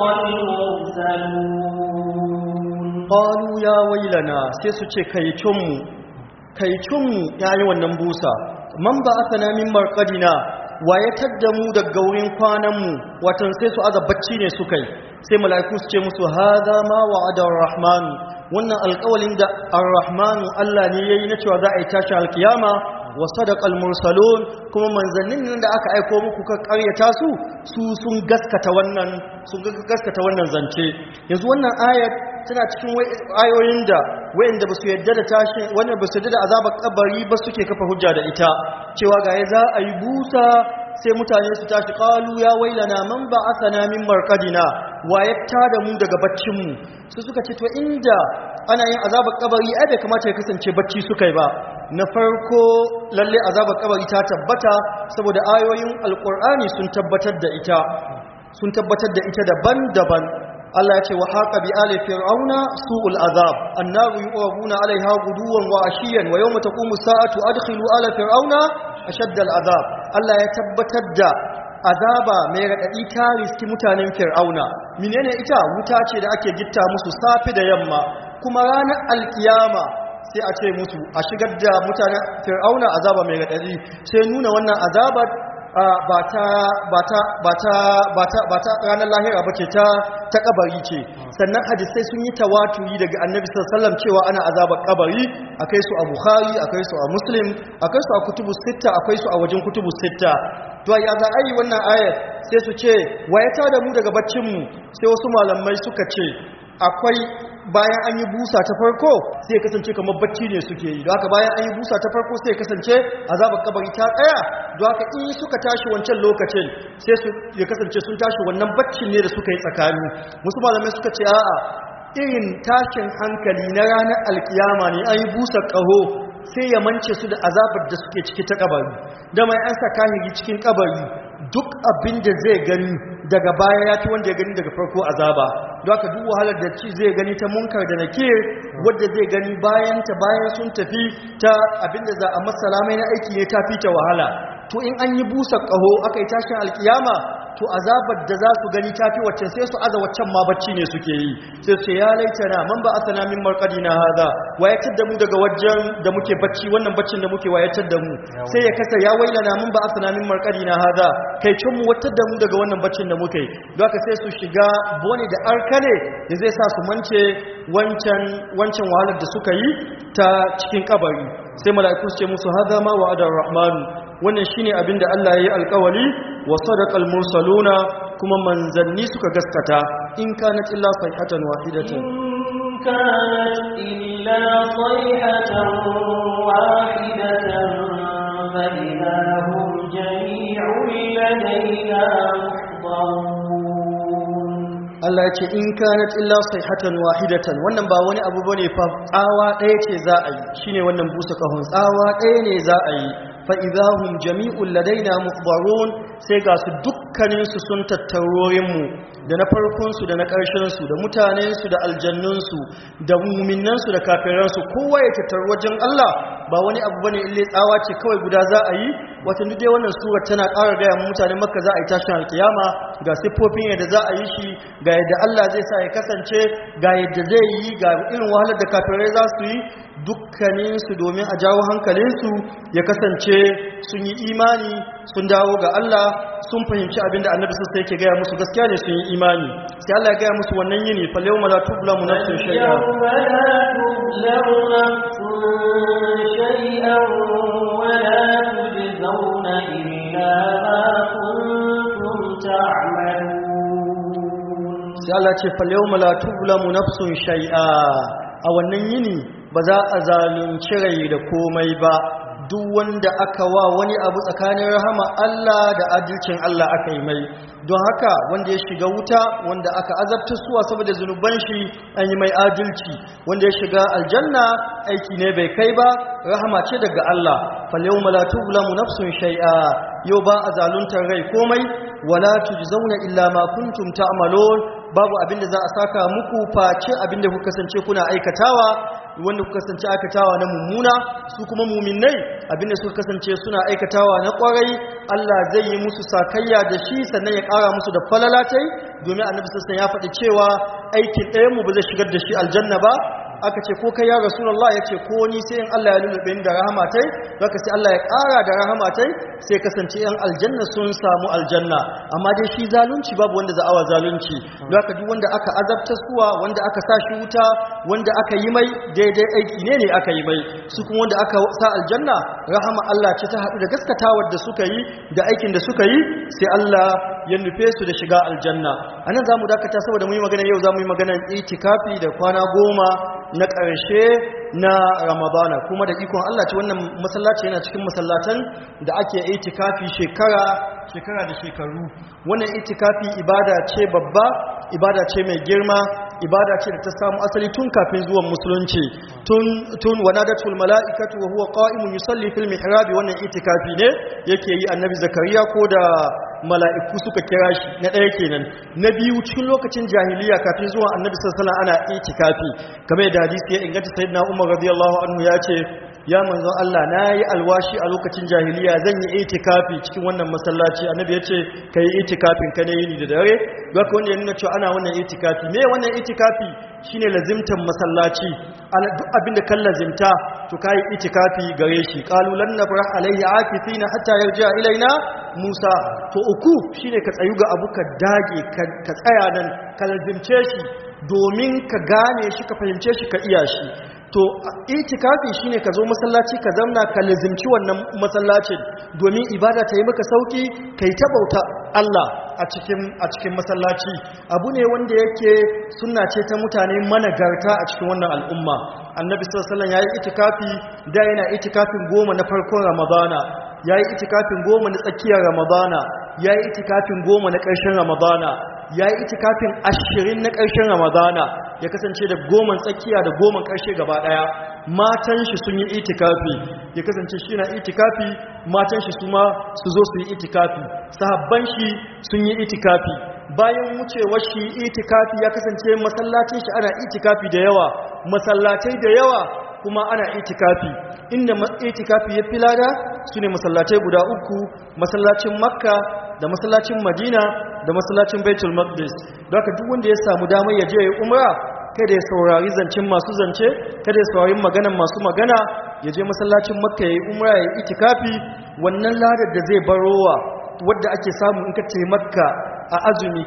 المرسلون ƙalu ya wailana sai su ce kaicinmu kaicinmu ya yi wannan busa man ba aka namin marƙadina wa ya tadda mu daga wurin kwananmu watan sai su aza bacci ne su kai sai mala'iku su ce musu haza ma wa'ada rahmanu wannan alƙawalin da ar-rahmanu Allah ne yayi na cewa za a yi tashi alkiyama wa sadaqal mursalun kuma manzannin nan da aka aiko muku ka ƙaryata su su sun gaskata wannan sun gaskata wannan zance yanzu wannan ayat tana cikin ayoyin da wayanda ba su yadda da tashi wanda ba su yadda da azabar kabari ba suke kafa hujja da ita cewa ga ya za a yi busa sai mutane su tashi qalu ya wailana man ba'athana min marqadina wa yatta da mu daga baccin mu su suka ce to inda ana yin azabar kabari ai bai kamata ya kasance bacci suka yi ba na farko lalle azabar kabari ta tabbata saboda ayoyin alqur'ani sun tabbatar da ita sun tabbatar da ita daban-daban Allah ya ce wa haqa bi ali fir'auna su'ul azab annaru yu'rabuna 'alayha guduwan wa ashiyan wa yawma taqumu sa'atu adkhilu ala fir'auna ashadda al'azab Allah ya tabbatar da azaba mai radadi ta riski mutanen fir'auna menene ita wuta ce da ake gitta musu safi da yamma kuma ranar alkiyama sai a ce musu a shigar da mutanen fir'auna azaba mai raɗaɗi sai nuna wannan azabar ba ta ranar lahira ba ce ta kabari ce sannan hadisai sun yi tawaturi daga annabi sallam cewa ana azabar kabari akai su a bukhari akai su a muslim akai su a kutubu sitta akai su a wajen kutubu sitta to ya za a yi wannan ayat sai su ce wayata da mu daga baccinmu sai wasu malamai suka ce akwai bayan an yi busa ta farko sai ya kasance kamar bacci ne suke yi don haka bayan an yi busa ta farko sai ya kasance azabar kabari ta tsaya don haka in suka tashi wancan lokacin sai su ya kasance sun tashi wannan baccin ne da suka yi tsakani wasu malamai suka ce a'a irin tashin hankali na ranar alkiyama ne an yi busa ƙaho sai ya mance su da azabar da suke ciki ta kabari da mai an sa kahiri cikin kabari duk abin da zai gani daga baya ya fi wanda ya gani daga farko azaba don haka duk wahalar da ci zai gani ta munkar da nakir wadda zai gani bayan ta bayan sun tafi ta abin da za a masalamai na aiki ne ta fi ta wahala to in an yi busa ƙaho aka yi tashin alkiyama to azabar da za su gani ta fi waccan sai su aza waccan ma bacci ne suke yi sai su ce ya laitana man ba asana min marqadina hada wayatar da mu daga wajen da muke bacci wannan baccin da muke wayatar da mu sai ya kasa ya wailana man ba asana min marqadina hada kai cin mu watar da mu daga wannan baccin da muke don haka sai su shiga bone da arkane da zai sa su mance wancan wancan wahalar da suka yi ta cikin kabari sai mala'iku su ce musu hada ma wa'ada rahman wannan shine abinda Allah ya yi alkawari wa sadaqal mursaluna kuma manzanni suka gaskata in kanat illa sayhatan wahidatan إن كانت إلا صيحة واحدة فإذا هم جميع لدينا محضرون Allah ya ce in kanat illa sayhatan wahidatan wannan ba wani abu bane fa tsawa ɗaya ce za a yi shine wannan busa kahon tsawa ɗaya ne za a yi fa idahum jami'ul ladaina mukhbarun sai ga su dukkanin su sun tattarorin mu da na farkon su da na ƙarshen su da mutanen su da aljannun su da mu'minan su da kafiran su kowa ya tattaru wajen Allah ba wani abu bane ille tsawa ce kawai guda za a yi wata duk dai wannan sura tana ƙara gaya mu mutanen Makka za a yi tashin alkiyama ga siffofin yadda za a yi shi ga yadda Allah zai sa ya kasance ga yadda zai yi ga irin wahalar da kafirai za su yi dukkaninsu domin a jawo hankalinsu ya kasance sun yi imani sun dawo ga Allah sun fahimci abin da annabi sassa yake gaya musu gaskiya ne sun yi imani sai Allah ya gaya musu wannan yini fal yawma la tuzlamu nafsun shay'a يوم لا تظلم نفس شيئا ولا تجزون إلا ما كنتم تعملون sai Allah ce fal yawma la tuzlamu nafsun shay'a a wannan yini ba za a zalunci rai da komai ba duk wanda aka wa wani abu tsakanin rahama Allah da adalcin Allah aka yi mai don haka wanda ya shiga wuta wanda aka azabta suwa saboda zunuban shi an yi mai adalci wanda ya shiga aljanna aiki ne bai kai ba rahama ce daga Allah fal yawma la tuzlamu nafsun shay'a yau ba a zaluntar rai komai wala tujzauna illa ma kuntum ta'malun babu abinda za a saka muku face abinda kuka kasance kuna aikatawa wanda kuka kasance aikatawa na mummuna su kuma muminai abinda suka kasance suna aikatawa na kwarai Allah zai yi musu sakayya da shi sannan ya kara musu da falalatai domin annabi sassan ya faɗi cewa aikin ɗayan mu ba zai shigar da shi aljanna ba aka ce ko kai ya rasulullah ya ce ko ni sai in Allah ya lulube ni da rahamatai zaka sai Allah ya ƙara da rahamatai sai kasance yan aljanna sun samu aljanna amma dai shi zalunci babu wanda za awa zalunci zaka duk wanda aka azabta suwa wanda aka sa shi wuta wanda aka yi mai daidai aiki ne ne aka yi mai su kuma wanda aka sa aljanna rahama Allah ce ta haɗu da gaskatawar da suka yi da aikin da suka yi sai Allah ya nufe su da shiga aljanna anan zamu dakata saboda mu yi magana yau zamu yi magana itikafi da kwana goma na ƙarshe na ramadana kuma da ikon Allah ce wannan masallaci yana cikin masallatan da ake itikafi shekara shekara da shekaru wannan itikafi ibada ce babba ibada ce mai girma ibada ce da ta samu asali tun kafin zuwan musulunci tun tun wanadatul mala'ikatu wa huwa qa'imun yusalli fil mihrab wannan itikafi ne yake yi annabi zakariya ko da mala'iku suka kira shi na ɗaya kenan na biyu cikin lokacin jahiliya kafin zuwa annabi sallallahu ana itikafi kamar da hadisi ya inganta sayyidina umar radiyallahu anhu ya ce ya manzon Allah nayi alwashi a lokacin jahiliya zan yi itikafi cikin wannan masallaci annabi ya ce kai itikafin ka ne yini da dare haka wanda ya nuna cewa ana wannan itikafi me wannan itikafi shine lazimtan masallaci duk abinda kan lazimta to kai itikafi gare shi qalu lan nabrah alayhi akifina hatta yarja ilaina Musa to uku shine ka tsayu ga abu ka dage ka tsaya nan ka lazimce shi domin ka gane shi ka fahimce shi ka iya shi to itikafi shine ka zo masallaci ka zamna ka lazimci wannan masallacin domin ibada ta yi maka sauki kai ta bauta Allah a cikin a cikin masallaci abu ne wanda yake sunna ce ta mutane managarta a cikin wannan al'umma annabi sallallahu alaihi wasallam yayi itikafi da yana itikafin goma na farkon ramadana yayi itikafin goma na tsakiyar ramadana yayi itikafin goma na ƙarshen ramadana ya yi itikafin ashirin na ƙarshen ramadana ya kasance da goman tsakiya da goman ƙarshe gaba ɗaya matan shi sun yi itikafi ya kasance shi na itikafi matan shi su ma su zo su yi itikafi sahabban shi sun yi itikafi bayan wucewar shi itikafi ya kasance masallacin shi ana itikafi da yawa masallatai da yawa kuma ana itikafi inda itikafi ya fi lada su ne masallatai guda uku masallacin makka da masallacin madina da masallacin baitul maqdis don haka duk wanda ya samu damar ya je ya umra kada ya saurari zancen masu zance kada ya saurari maganan masu magana ya je masallacin makka ya yi umra ya yi itikafi wannan ladar da zai barowa wadda ake samu in ka ce makka a azumi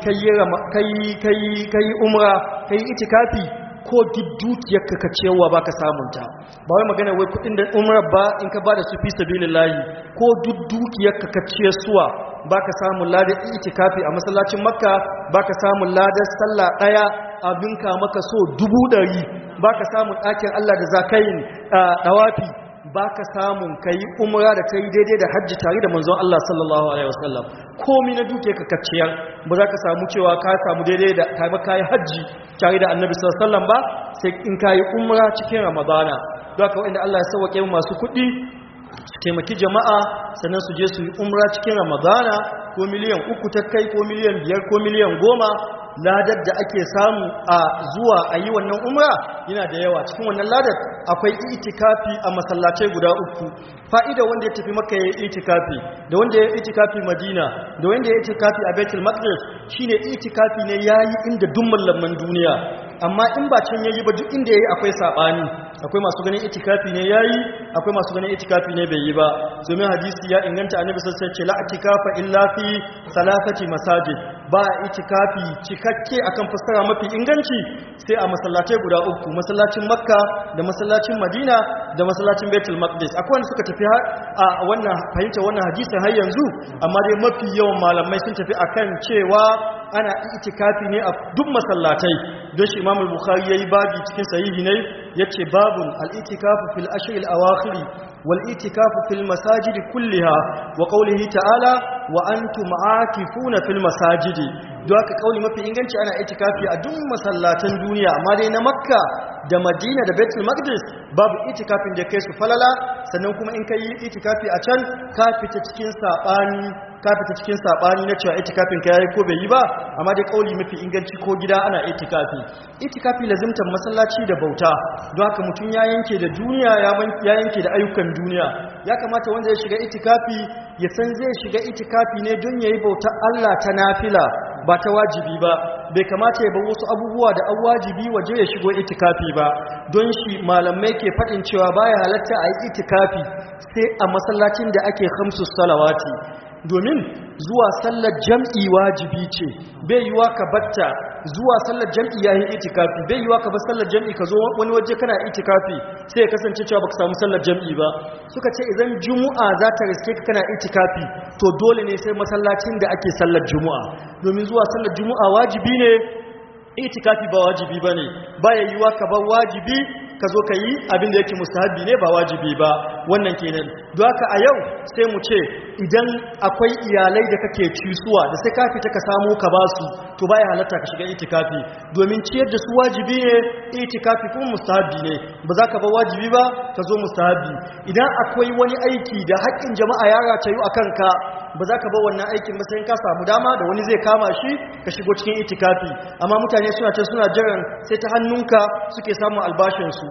kai yi umra kai yi itikafi ko duk dukiyarka ka ciyarwa ba ka samunta ba wai magana wai kudin da umrar ba in ka ba da su fi sabilillahi ko duk dukiyarka ka ciyarsuwa ba ka samun ladar itikafi a masallacin makka ba ka samun ladar sallah ɗaya abinka maka so dubu ɗari ba ka samun ɗakin allah da zakayin ɗawafi ba ka samun ka yi umra da ta yi daidai da hajji tare da manzon Allah sallallahu Alaihi wasallam komi na duke ka kacciyar ba za ka samu cewa ka samu daidai da ka ka yi hajji tare da annabi sallallahu Alaihi wasallam ba sai in ka yi umra cikin ramadana don haka wa'inda Allah ya sauwaƙe masu kuɗi su taimaki jama'a sannan su je su yi umra cikin ramadana ko miliyan uku ta kai ko miliyan biyar ko miliyan goma ladar da ake samu a zuwa a yi wannan umra yana da yawa cikin wannan ladar akwai itikafi a masallacai guda uku fa'ida wanda ya tafi maka ya yi itikafi da wanda ya yi itikafi madina da wanda ya yi itikafi a betul maqdis shine itikafi ne yayi inda duk mallaman duniya amma in ba can yayi ba duk inda yayi akwai sabani akwai masu ganin itikafi ne yayi akwai masu ganin itikafi ne bai yi ba domin hadisi ya inganta annabi sallallahu alaihi wasallam ce la itikafa illa fi salasati masajid ba itikafi cikakke akan fassara mafi inganci sai a masallatai guda uku masallacin makka da masallacin madina da masallacin baitul maqdis akwai wanda suka tafi a wannan fahimta wannan hadisin har yanzu amma dai mafi yawan malamai sun tafi akan cewa ana itikafi ne a duk masallatai don shi imam al-bukhari yayi babi cikin sahihi ne yace babun al-itikafu fil ashr al-awakhir wal itikafu fil masajid kulliha wa qawlihi ta'ala wa antum aakifuna fil masajid don haka kauli mafi inganci ana itikafi a duk masallatan duniya amma dai na makka da madina da baitul maqdis babu itikafin da kai su falala sannan kuma in kai itikafi a can ka fita cikin sabani ka fita cikin sabani na cewa itikafin ka yayi ko bai yi ba amma dai kauli mafi inganci ko gida ana itikafi itikafi lazimtan masallaci da bauta don haka mutum ya yanke da duniya ya yanke da ayyukan duniya ya kamata wanda ya shiga itikafi ya san zai shiga itikafi ne don yayi bauta Allah ta nafila ba ta wajibi ba bai kamata ya bar wasu abubuwa da an wajibi waje ya shigo itikafi ba don shi malamai ke faɗin cewa baya halatta a yi itikafi sai a masallacin da ake hamsu salawati domin zuwa sallar jam'i wajibi ce bai yiwa ka batta zuwa sallar jam'i yayin itikafi bai yiwa ka bar sallar jam'i ka zo wani waje kana itikafi sai ya kasance cewa baka samu sallar jam'i ba suka ce idan juma'a za ta riske ka kana itikafi to dole ne sai masallacin da ake sallar juma'a domin zuwa sallar juma'a wajibi ne itikafi ba wajibi bane baya yiwa ka bar wajibi ka zo ka yi abin da yake mustahabi ne ba wajibi ba wannan kenan don haka a yau sai mu ce idan akwai iyalai da kake cisuwa da sai ka fita ka samu ka ba su to baya halatta ka shiga itikafi domin ciyar da su wajibi ne itikafi kuma mustahabi ne ba za ka ba wajibi ba ka zo mustahabi idan akwai wani aiki da haƙƙin jama'a ya ratayu a kanka ba za ka ba wannan aikin ba sai ka samu dama da wani zai kama shi ka shigo cikin itikafi amma mutane suna ce suna jiran sai ta hannunka suke samun albashinsu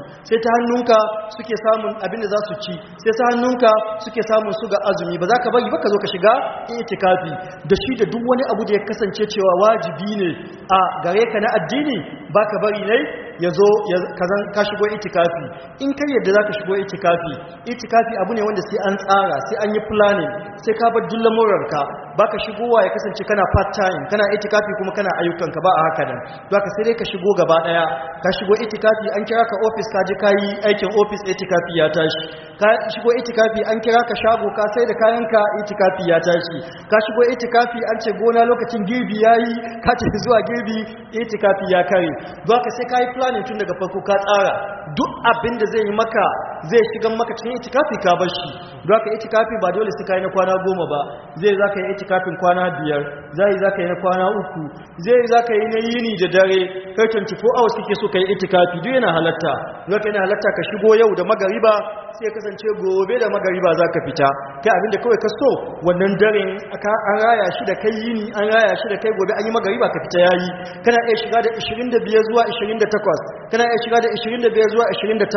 sai ta hannunka suke samun abin da za su ci sai ta hannunka suke samun su ga azumi ba za ka bari ba ka zo ka shiga itikafi da shi da duk wani abu da ya kasance cewa wajibi ne a gare ka na addini ba ka bari ne ya zo ka shigo itikafi in kai yadda za ka shigo itikafi itikafi abu ne wanda sai an tsara sai an yi planning sai ka bar dullan murarka ba ka shigowa ya kasance kana part time kana itikafi kuma kana ayyukanka ba a haka nan za ka sai dai ka shigo gaba daya ka shigo itikafi an kira ka office ka je ka yi aikin office itikafi ya tashi ka shigo itikafi an kira ka shago ka sai da kayanka itikafi ya tashi ka shigo itikafi an ce gona lokacin girbi yayi ka tafi zuwa girbi itikafi ya kare za ka sai ka yi planning tun daga farko ka tsara duk abin da zai yi maka zai shiga maka cikin itikafi ka bar shi don haka itikafi ba dole sai ka yi na kwana goma ba zai za ka yi itikafin kwana biyar zai za ka yi na kwana uku zai za ka yi na yini da dare kai 24 hours kake so ka yi itikafi duk yana halatta don haka yana halatta ka shigo yau da magariba sai ya kasance gobe da magariba za ka fita kai abinda kawai ka so wannan daren an raya shi da kai yini an raya shi da kai gobe an yi magariba ka fita yayi kana iya shiga da 25 zuwa 28 kana iya shiga da 25 zuwa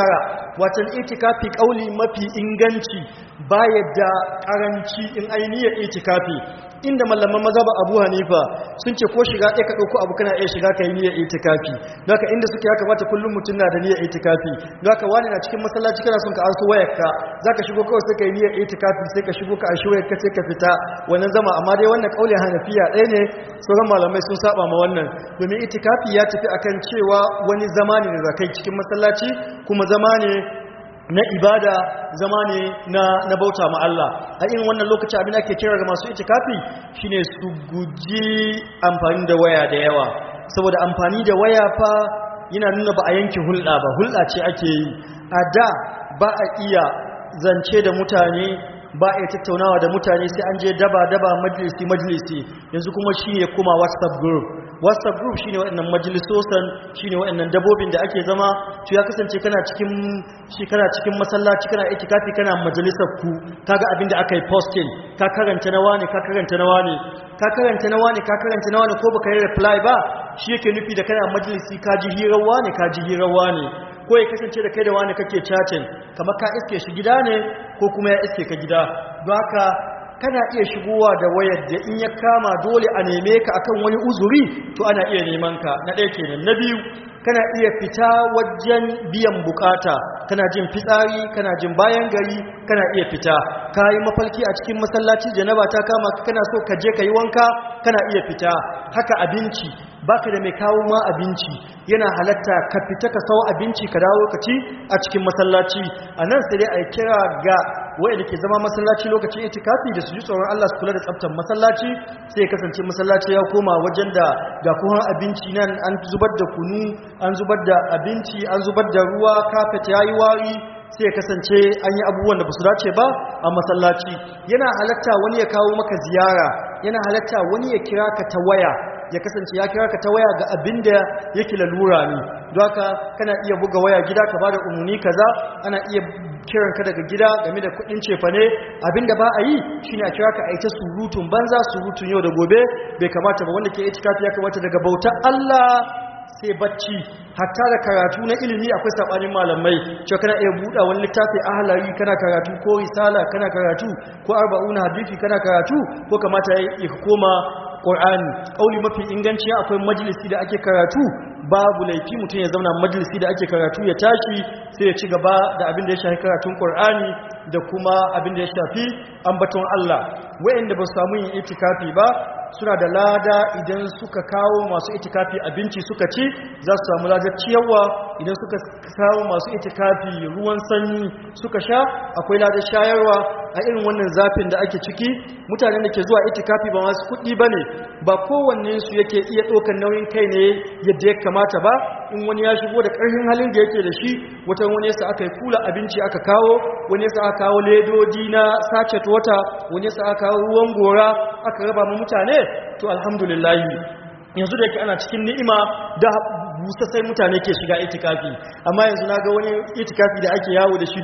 29 watan itikafi kauli mafi inganci ba yadda karanci in ainihin itikafi inda mallaman mazhaba Abu Hanifa sun ce ko shiga ɗaya ka ɗauko abu kana iya shiga kai niyyar itikafi don haka inda suke ya kamata kullum mutum na da niyyar itikafi don haka wani na cikin masallaci kana son ka arso wayarka zaka shigo kawai sai kai niyyar itikafi sai ka shigo ka arshi wayarka sai ka fita wannan zama amma dai wannan kaulin Hanafiya ɗaya ne sauran malamai sun saba ma wannan domin itikafi ya tafi akan cewa wani zama ne da zakai cikin masallaci kuma zama ne na ibada zama ne na, na bauta ma Allah a irin wannan lokaci abin ake kira ga masu itikafi shine su guji amfani da waya da yawa saboda amfani da waya fa yana nuna ba a yanke hulɗa ba hulɗa ce ake yi a da ba a iya zance da mutane ba a tattaunawa da mutane sai an je daba-daba majalisi-majalisi yanzu kuma shi ne kuma whatsapp group whatsapp group shine waɗannan majalisosan shine waɗannan dabobin da ake zama to ya kasance kana cikin shi kana cikin masallaci kana itikafi kana majalisar ku kaga abin da aka yi posting ka karanta na wani ka karanta na wani ka karanta na wani ka karanta na wani ko baka yi reply ba shi yake nufi da kana majalisi ka ji hirar wani ka ji hirar wani ko ya kasance da kai da wani kake chatting kamar ka iske shi gida ne ko kuma ya iske ka gida don haka kana iya shigowa da wayar da in ya kama dole a neme ka akan wani uzuri to ana iya neman ka na ɗaya kenan na biyu kana iya fita wajen biyan bukata kana jin fitsari kana jin bayan gari kana iya fita ka yi mafalki a cikin masallaci janaba ta kama kana so ka je ka yi wanka kana iya fita haka abinci baka da mai kawo ma abinci yana halatta ka fita ka sawo abinci ka dawo ka ci a cikin masallaci a nan sai dai a kira ga wanda ke zama masallaci lokacin itikafi da su ji tsoron Allah su kula da tsaftar masallaci sai ya kasance masallaci ya koma wajen da ga kuma abinci nan an zubar da kunu an zubar da abinci an zubar da ruwa kafet yayi wari sai ya kasance an yi abubuwan da ba su dace ba a masallaci yana halatta wani ya kawo maka ziyara yana halatta wani ya kira ka ta waya ya kasance ya kira ka ta waya ga abin da yake lalura ne don haka kana iya buga waya gida ka bada umarni kaza ana iya kiran ka daga gida game da kudin cefane abin da ba a yi shine a kira ka a ita surutun banza surutun yau da gobe bai kamata ba wanda ke itikafi ya kamata daga bauta Allah sai bacci hatta da karatu na ilimi akwai sabanin malamai cewa kana iya buɗa wani littafi ahlari kana karatu ko risala kana karatu ko arba'una hadisi kana karatu ko kamata ya koma Qur'ani kauli mafi inganci akwai majalisi da ake karatu babu laifi mutum ya zauna majalisi da ake karatu ya tashi sai ya ci gaba da abin da ya shafi karatun Qur'ani da kuma abin da ya shafi ambaton Allah wayanda ba su samu yin itikafi ba suna da lada idan suka kawo masu itikafi abinci suka ci za su samu ladar ciyarwa idan suka kawo masu itikafi ruwan sanyi suka sha akwai ladar shayarwa a irin wannan zafin da ake ciki mutanen da ke zuwa itikafi ba masu kuɗi ba ne ba kowanne su yake iya ɗaukar nauyin kai ne yadda ya kamata ba in wani ya shigo da ƙarfin halin da yake da shi wata wani yasa aka yi kula abinci aka kawo wani yasa aka kawo ledodi na sachet wata wani yasa aka kawo ruwan gora aka raba mu mutane to alhamdulillah yanzu da yake ana cikin ni'ima da busa sai mutane ke shiga itikafi amma yanzu na ga wani itikafi da ake yawo da shi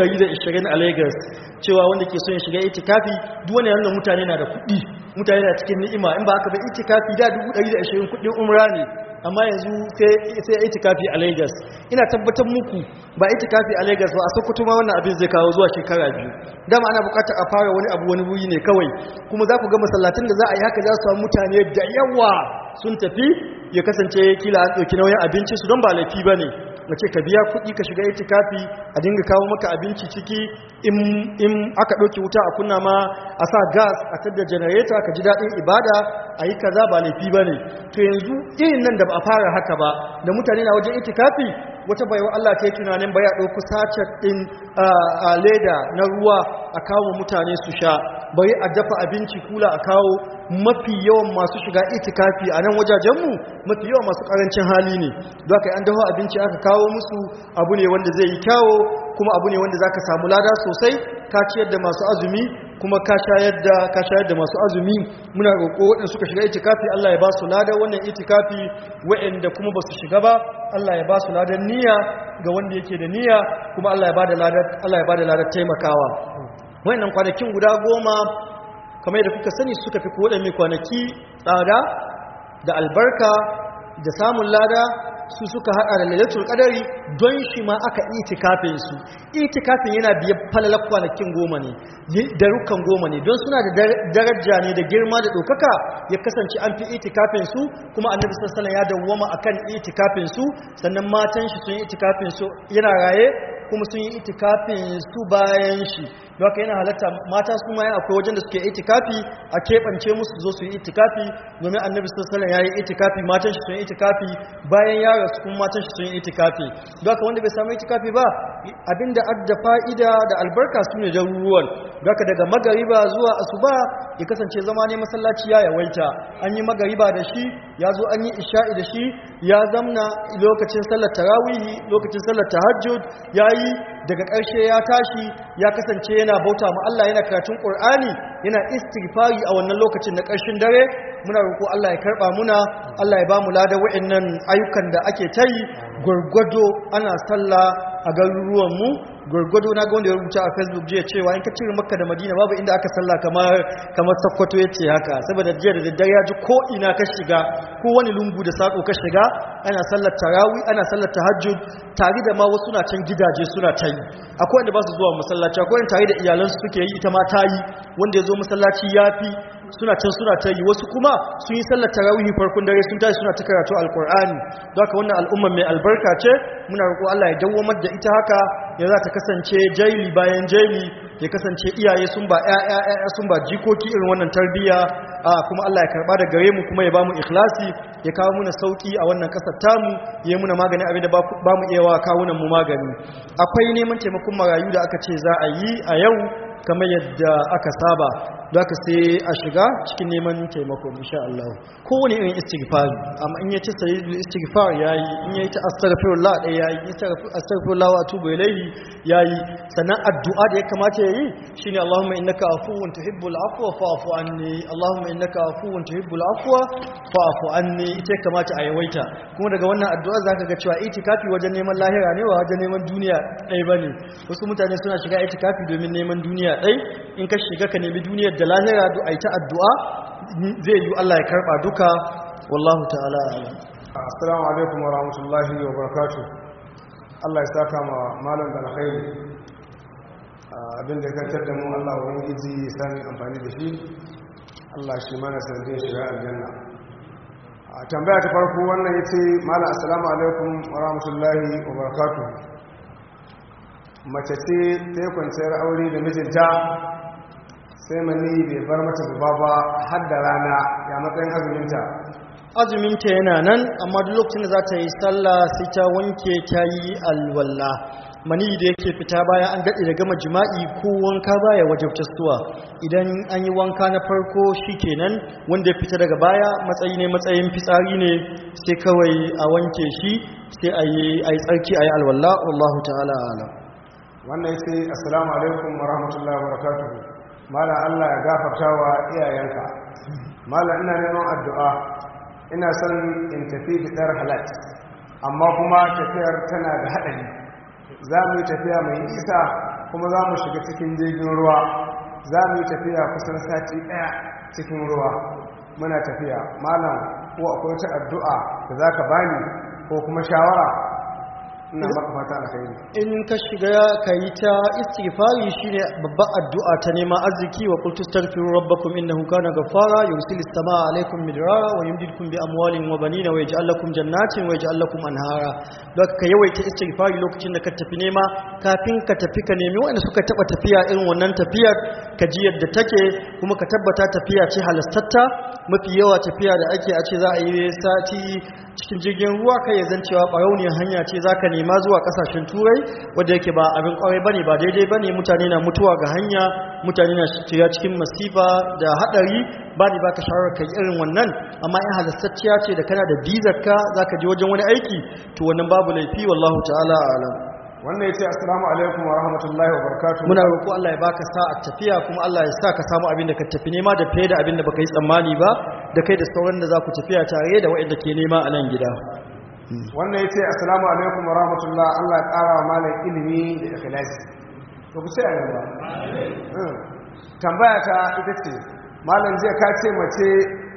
120 a Lagos cewa wanda ke son ya shiga itikafi duk wani yanzu mutane na da kuɗi mutane na cikin ni'ima in ba haka ba itikafi da 120 kuɗin umra ne amma yanzu sai sai itikafi a Lagos ina tabbatar muku ba itikafi a Lagos ba a Sokoto ma wannan abin zai kawo zuwa shekara biyu dama ana bukatar a fara wani abu wani wuri ne kawai kuma za ku ga masallatin da za a yi haka za su samu mutane da yawa sun tafi ya kasance kila an ɗauki nauyin abinci su don ba laifi ba ne wace ka biya kuɗi ka shiga itikafi a dinga kawo maka abinci ciki in aka ɗauki wuta a kunna ma a sa gas a tadda janareta ka ji daɗin ibada a yi kaza ba laifi ba ne to yanzu irin nan da ba a fara haka ba da mutane na wajen itikafi wata baiwa Allah ta yi tunanin baya ɗauku sacet ɗin a leda na ruwa a kawo mutane su sha bari a dafa abinci kula a kawo mafi yawan masu shiga itikafi a nan wajajenmu mafi yawan masu ƙarancin hali ne don haka an dafa abinci aka kawo musu abu ne wanda zai yi kyawo kuma abu ne wanda za ka samu lada sosai ka ciyar da masu azumi kuma ka shayar da ka shayar da masu azumi muna roƙo waɗanda suka shiga itikafi Allah ya ba su lada wannan itikafi waɗanda kuma ba su shiga ba Allah ya ba su ladan niyya ga wanda yake da niyya kuma Allah ya ba da ladar Allah ya ba da ladar taimakawa waɗannan kwanakin guda goma kamar yadda kuka sani suka fi kowaɗanne kwanaki tsada da albarka da samun lada su suka hada da lailatul qadari don shi ma aka itikafin su itikafin yana biye falalar kwanakin goma ne da rukan goma ne don suna da daraja ne da girma da dokaka ya kasance an fi itikafin su kuma annabi sallallahu alaihi wasallam ya dawwama akan itikafin su sannan matan shi sun yi itikafin su yana raye kuma sun yi itikafin su bayan shi don haka yana halatta mata su ma akwai wajen da suke itikafi a keɓance musu zo su yi itikafi domin annabi sallallahu ya yi itikafi matan shi sun yi itikafi bayan ya rasu kuma matan shi sun yi itikafi don haka wanda bai samu itikafi ba abinda adda fa'ida da albarka su ne jaruruwan don haka daga magariba zuwa asuba ya kasance zama ne masallaci ya yawaita an yi magariba da shi ya zo an yi isha'i da shi ya zamna lokacin sallar tarawihi lokacin sallar tahajjud ya yi daga ƙarshe ya tashi ya kasance yana bauta ma Allah yana karatun Qur'ani yana istighfari a wannan lokacin na ƙarshen dare muna roƙo Allah ya karɓa muna Allah ya ba mu lada wa'annan ayyukan da ake ta yi gwargwado ana sallah a garuruwan mu gwargwado na ga wanda ya rubuta a Facebook jiya cewa in ka cire Makka da Madina babu inda aka sallah kamar kamar Sokoto yace haka saboda jiya da daddare ya ji ko ina ka shiga ko wani lungu da sako ka shiga ana sallar tarawih ana sallar tahajjud tare da ma wasu na can gidaje suna ta yi akwai wanda ba su zuwa masallaci akwai wanda tare da iyalansu suke yi ita ma ta yi wanda ya zo masallaci ya fi suna can suna ta yi wasu kuma sun yi sallar tarawihi farkon dare sun tashi suna ta karatu alkur'ani don haka wannan al'umma mai albarka ce muna roƙo Allah ya dawwamar da ita haka ya za ta kasance jaili bayan jaili ya kasance iyaye sun ba ƴaƴa sun ba jikoki irin wannan tarbiyya kuma Allah ya karba da gare mu kuma ya bamu ikhlasi ya kawo muna sauki a wannan kasar tamu ya muna magani abin da ba mu iya wa kawunan mu magani akwai neman taimakon marayu da aka ce za a yi a yau kamar yadda aka saba da aka sai a shiga cikin neman taimako insha Allah kowane irin istighfar amma in yace sayyidul istighfar yayi in yayi ta astaghfirullah dai yayi astaghfirullah wa atubu ilayhi yayi sannan addu'a da ya kamata yayi shine Allahumma innaka afuwun tuhibbul afwa fa'fu anni Allahumma innaka afuwun tuhibbul afwa fa'fu anni ita kamata a yawaita kuma daga wannan addu'a zaka ga cewa itikafi wajen neman lahira ne wa wajen neman duniya dai bane wasu mutane suna shiga itikafi domin neman duniya dai in ka shiga ka nemi duniyar da lahira duk a yi ta addu'a zai yi Allah ya karɓa duka wallahu ta'ala assalamu alaikum wa rahmatullahi wa barakatu Allah ya saka ma malam da alkhairi abinda ya kantar da mu Allah wa gizi ya sami amfani da shi Allah shi mana sanadin shiga aljanna a tambaya ta farko wannan ya ce malam assalamu alaikum wa rahmatullahi wa barakatu mace ce ta yi kwanciyar aure da mijinta sai mani bai bar mata zuba ba har da rana ya matsayin azuminta azuminta yana nan amma duk lokacin da za ta yi sallah sai ta wanke ta yi alwalla mani da yake fita bayan an daɗe da gama jima'i ko wanka baya wajabta suwa idan an yi wanka na farko shi kenan wanda ya fita daga baya matsayi ne matsayin fitsari ne sai kawai a wanke shi sai a yi tsarki a yi alwalla wallahu ta'ala alam wannan sai assalamu alaikum wa rahmatullahi wa barakatuhu mala Allah ya gafarta wa iyayenka mala ina neman addu'a ina son in tafi fitar halat amma kuma tafiyar tana da haɗari za mu yi tafiya mai nisa kuma za mu shiga cikin jirgin ruwa za mu yi tafiya kusan sati ɗaya cikin ruwa muna tafiya malam ko akwai ta addu'a da za ka bani ko kuma shawara ina maka fata alkhairi in ka shiga ka yi ta istighfari shine babbar addu'a ta neman arziki wa qul tastaghfiru rabbakum innahu kana ghaffara yursilis samaa alaykum midrara wa yumdidukum bi amwalin wa banina wa yaj'al lakum jannatin wa yaj'al lakum anhara don ka yawaita istighfari lokacin da ka tafi nema kafin ka tafi ka nemi wanda suka taba tafiya irin wannan tafiyar ka ji yadda take kuma ka tabbata tafiya ce halastatta mafi yawa tafiya da ake a ce za a yi sati cikin jirgin ruwa kai ya zan cewa barauniyar hanya ce za ka nema zuwa kasashen turai wadda yake ba abin kwarai bane ba daidai bane mutane na mutuwa ga hanya mutane na shiga cikin masifa da hadari ba ni baka shawarar kai irin wannan amma in halastacciya ce da kana da bizar ka zaka je wajen wani aiki to wannan babu laifi wallahu ta'ala a'lam wannan ya ce assalamu alaikum wa rahmatullahi wa barakatuhu muna roƙo Allah ya baka sa'a tafiya kuma Allah ya sa ka samu abin da ka tafi nema da fiye da abin da baka yi tsammani ba da kai da sauran da za ku tafiya tare da waɗanda ke nema a nan gida wannan ya ce assalamu alaikum wa rahmatullah Allah ya ƙara wa malam ilimi da ikhlasi to ku sai a gaba tambaya ta ita ce malam jiya ka ce mace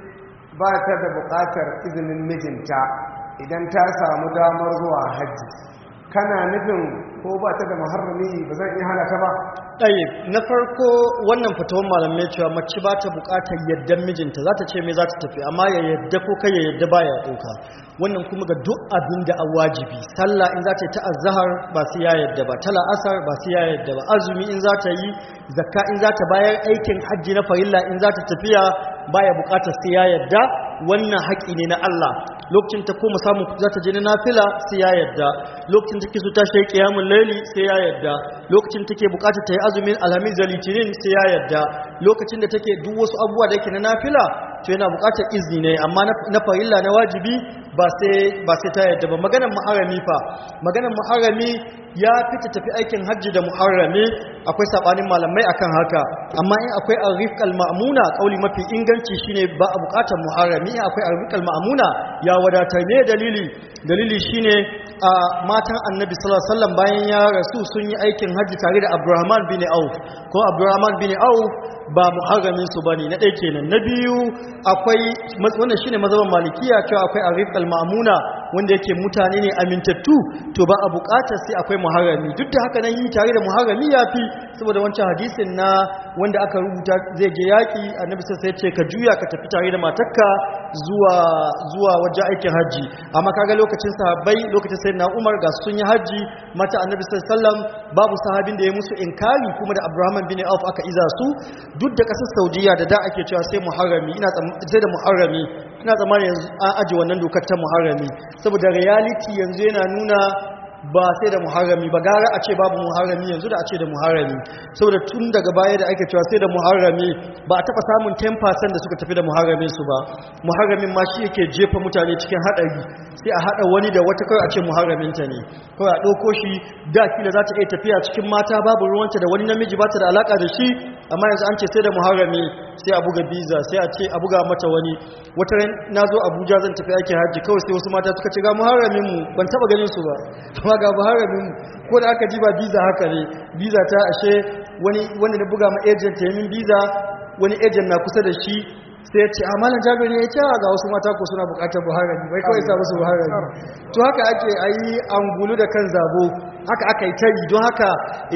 ba ta da buƙatar izinin mijinta idan ta samu damar zuwa hajji kana nufin ko ba ta da muharrami ba zan iya hana ta ba ɗaya na farko wannan fatawan malamai cewa mace ba ta buƙatar yaddan mijinta za ta ce mai za ta tafi amma ya yadda ko kai ya yadda ba ya ɗauka wannan kuma ga duk abin da a wajibi sallah in za ta yi ta azahar ba su ya yadda ba tala asar ba su ya yadda ba azumi in za ta yi zakka in za ta bayar aikin hajji na farilla in za ta tafiya baya buƙatar sai ya yadda wannan haƙi ne na Allah lokacin ta koma samun za ta je na nafila sai ya yadda lokacin take so ta shi qiyamul layli sai ya yadda lokacin take buƙatar ta yi azumin alhamis da litinin sai ya yadda lokacin da take duk wasu abubuwa da yake na nafila to yana buƙatar izini ne amma na farilla na wajibi ba sai ba sai ta yadda ba maganar muharrami fa maganar muharrami ya fita tafi aikin hajji da muharrami akwai sabanin malamai akan haka amma in akwai arifqal ma'muna kauli mafi inganci shine ba a buƙatar muharrami in akwai arifqal ma'muna ya wadatar ne dalili dalili shine a matan annabi sallallahu alaihi wasallam bayan ya rasu sun yi aikin hajji tare da Abdurrahman bin Auf ko Abdurrahman bin Auf ba muharramin su bane na ɗaya kenan na biyu akwai wannan shine mazhaban malikiya cewa akwai arifqal ma'muna wanda yake mutane ne amintattu to ba a buƙatar sai akwai muharrami duk da haka nan yi tare da muharrami yafi saboda wancan hadisin na wanda aka rubuta zai je yaki annabi sai ya ce ka juya ka tafi tare da matarka zuwa zuwa wajen aikin haji amma kaga lokacin sahabbai lokacin sayyidina Umar ga sun yi haji mata annabi sallallahu alaihi wasallam babu sahabin da ya musu inkari kuma da Abraham bin Auf aka iza su duk da kasar Saudiya da da ake cewa sai muharrami ina sai da muharrami ina tsammanin yanzu an aje wannan dokar ta muharrami saboda reality yanzu yana nuna ba sai da muharrami ba gara a ce babu muharrami yanzu da a ce da muharrami saboda tun daga baya da ake cewa sai da muharrami ba a taba samun 10% da suka tafi da muharramin su ba muharramin ma shi yake jefa mutane cikin hadari sai a hada wani da wata kawai a ce muharramin ta ne kawai a ɗauko shi da kila za ta iya tafiya cikin mata babu ruwanta da wani namiji ba ta da alaka da shi amma yanzu an ce sai da muharrami sai a buga biza sai a ce a buga mata wani wata ran na zo abuja zan tafi aikin hajji kawai sai wasu mata suka ce ga muharramin mu ban taba ganin su ba amma ga muharramin mu ko da aka ji ba biza haka ne biza ta ashe wani wanda na buga ma agent ya min biza wani agent na kusa da shi sai ya ce a malam jabir ne ya ce ga wasu mata ko suna bukatar buharami bai kawai sa musu buharami to haka ake ayi angulu da kan zabo haka aka yi tari don haka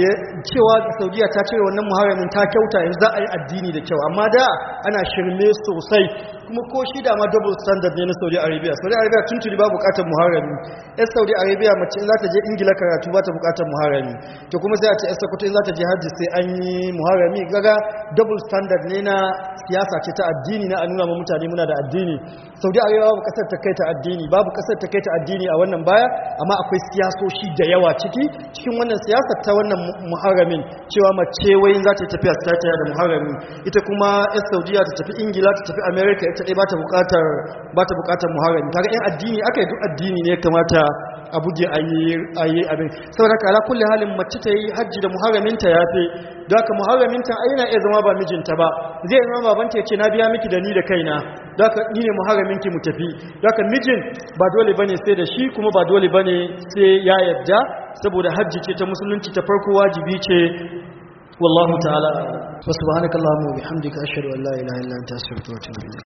cewa saudiya ta cire wannan muharamin ta kyauta yanzu za a yi addini da kyau amma da ana shirme sosai kuma ko shi da ma double standard ne na saudi arabia saudi arabia tun tuni ba bukatar muharami yan saudi arabia mace in za ta je ingila karatu ba ta bukatar muharami to kuma sai a ce yan sokoto in za ta je hajji sai an yi muharami gaga double standard ne na siyasa ce ta addini na a nuna ma mutane muna da addini saudi arabia babu kasar ta kai ta addini babu kasar ta kai ta addini a wannan baya amma akwai siyasoshi da yawa ciki cikin wannan siyasar ta wannan muharamin cewa mace wayin za ta yi tafiya ta da muharami ita kuma yan saudiya ta tafi ingila ta tafi america ita ɗaya ba ta buƙatar ba ta buƙatar muharami kaga yan addini aka yi duk addini ne kamata a buge a yi abin saboda haka ala kulli halin mace ta yi hajji da muharaminta ya fi da haka muharaminta ai yana iya zama ba mijinta ba zai zama babanta ya ce na biya miki da ni da kaina da haka ni ne muharaminki mu tafi da haka mijin ba dole bane sai da shi kuma ba dole bane sai ya yadda saboda hajji ce ta musulunci ta farko wajibi ce wallahu ta'ala wa subhanakallahumma wa bihamdika ashhadu an la ilaha illa anta astaghfiruka wa atubu ilayk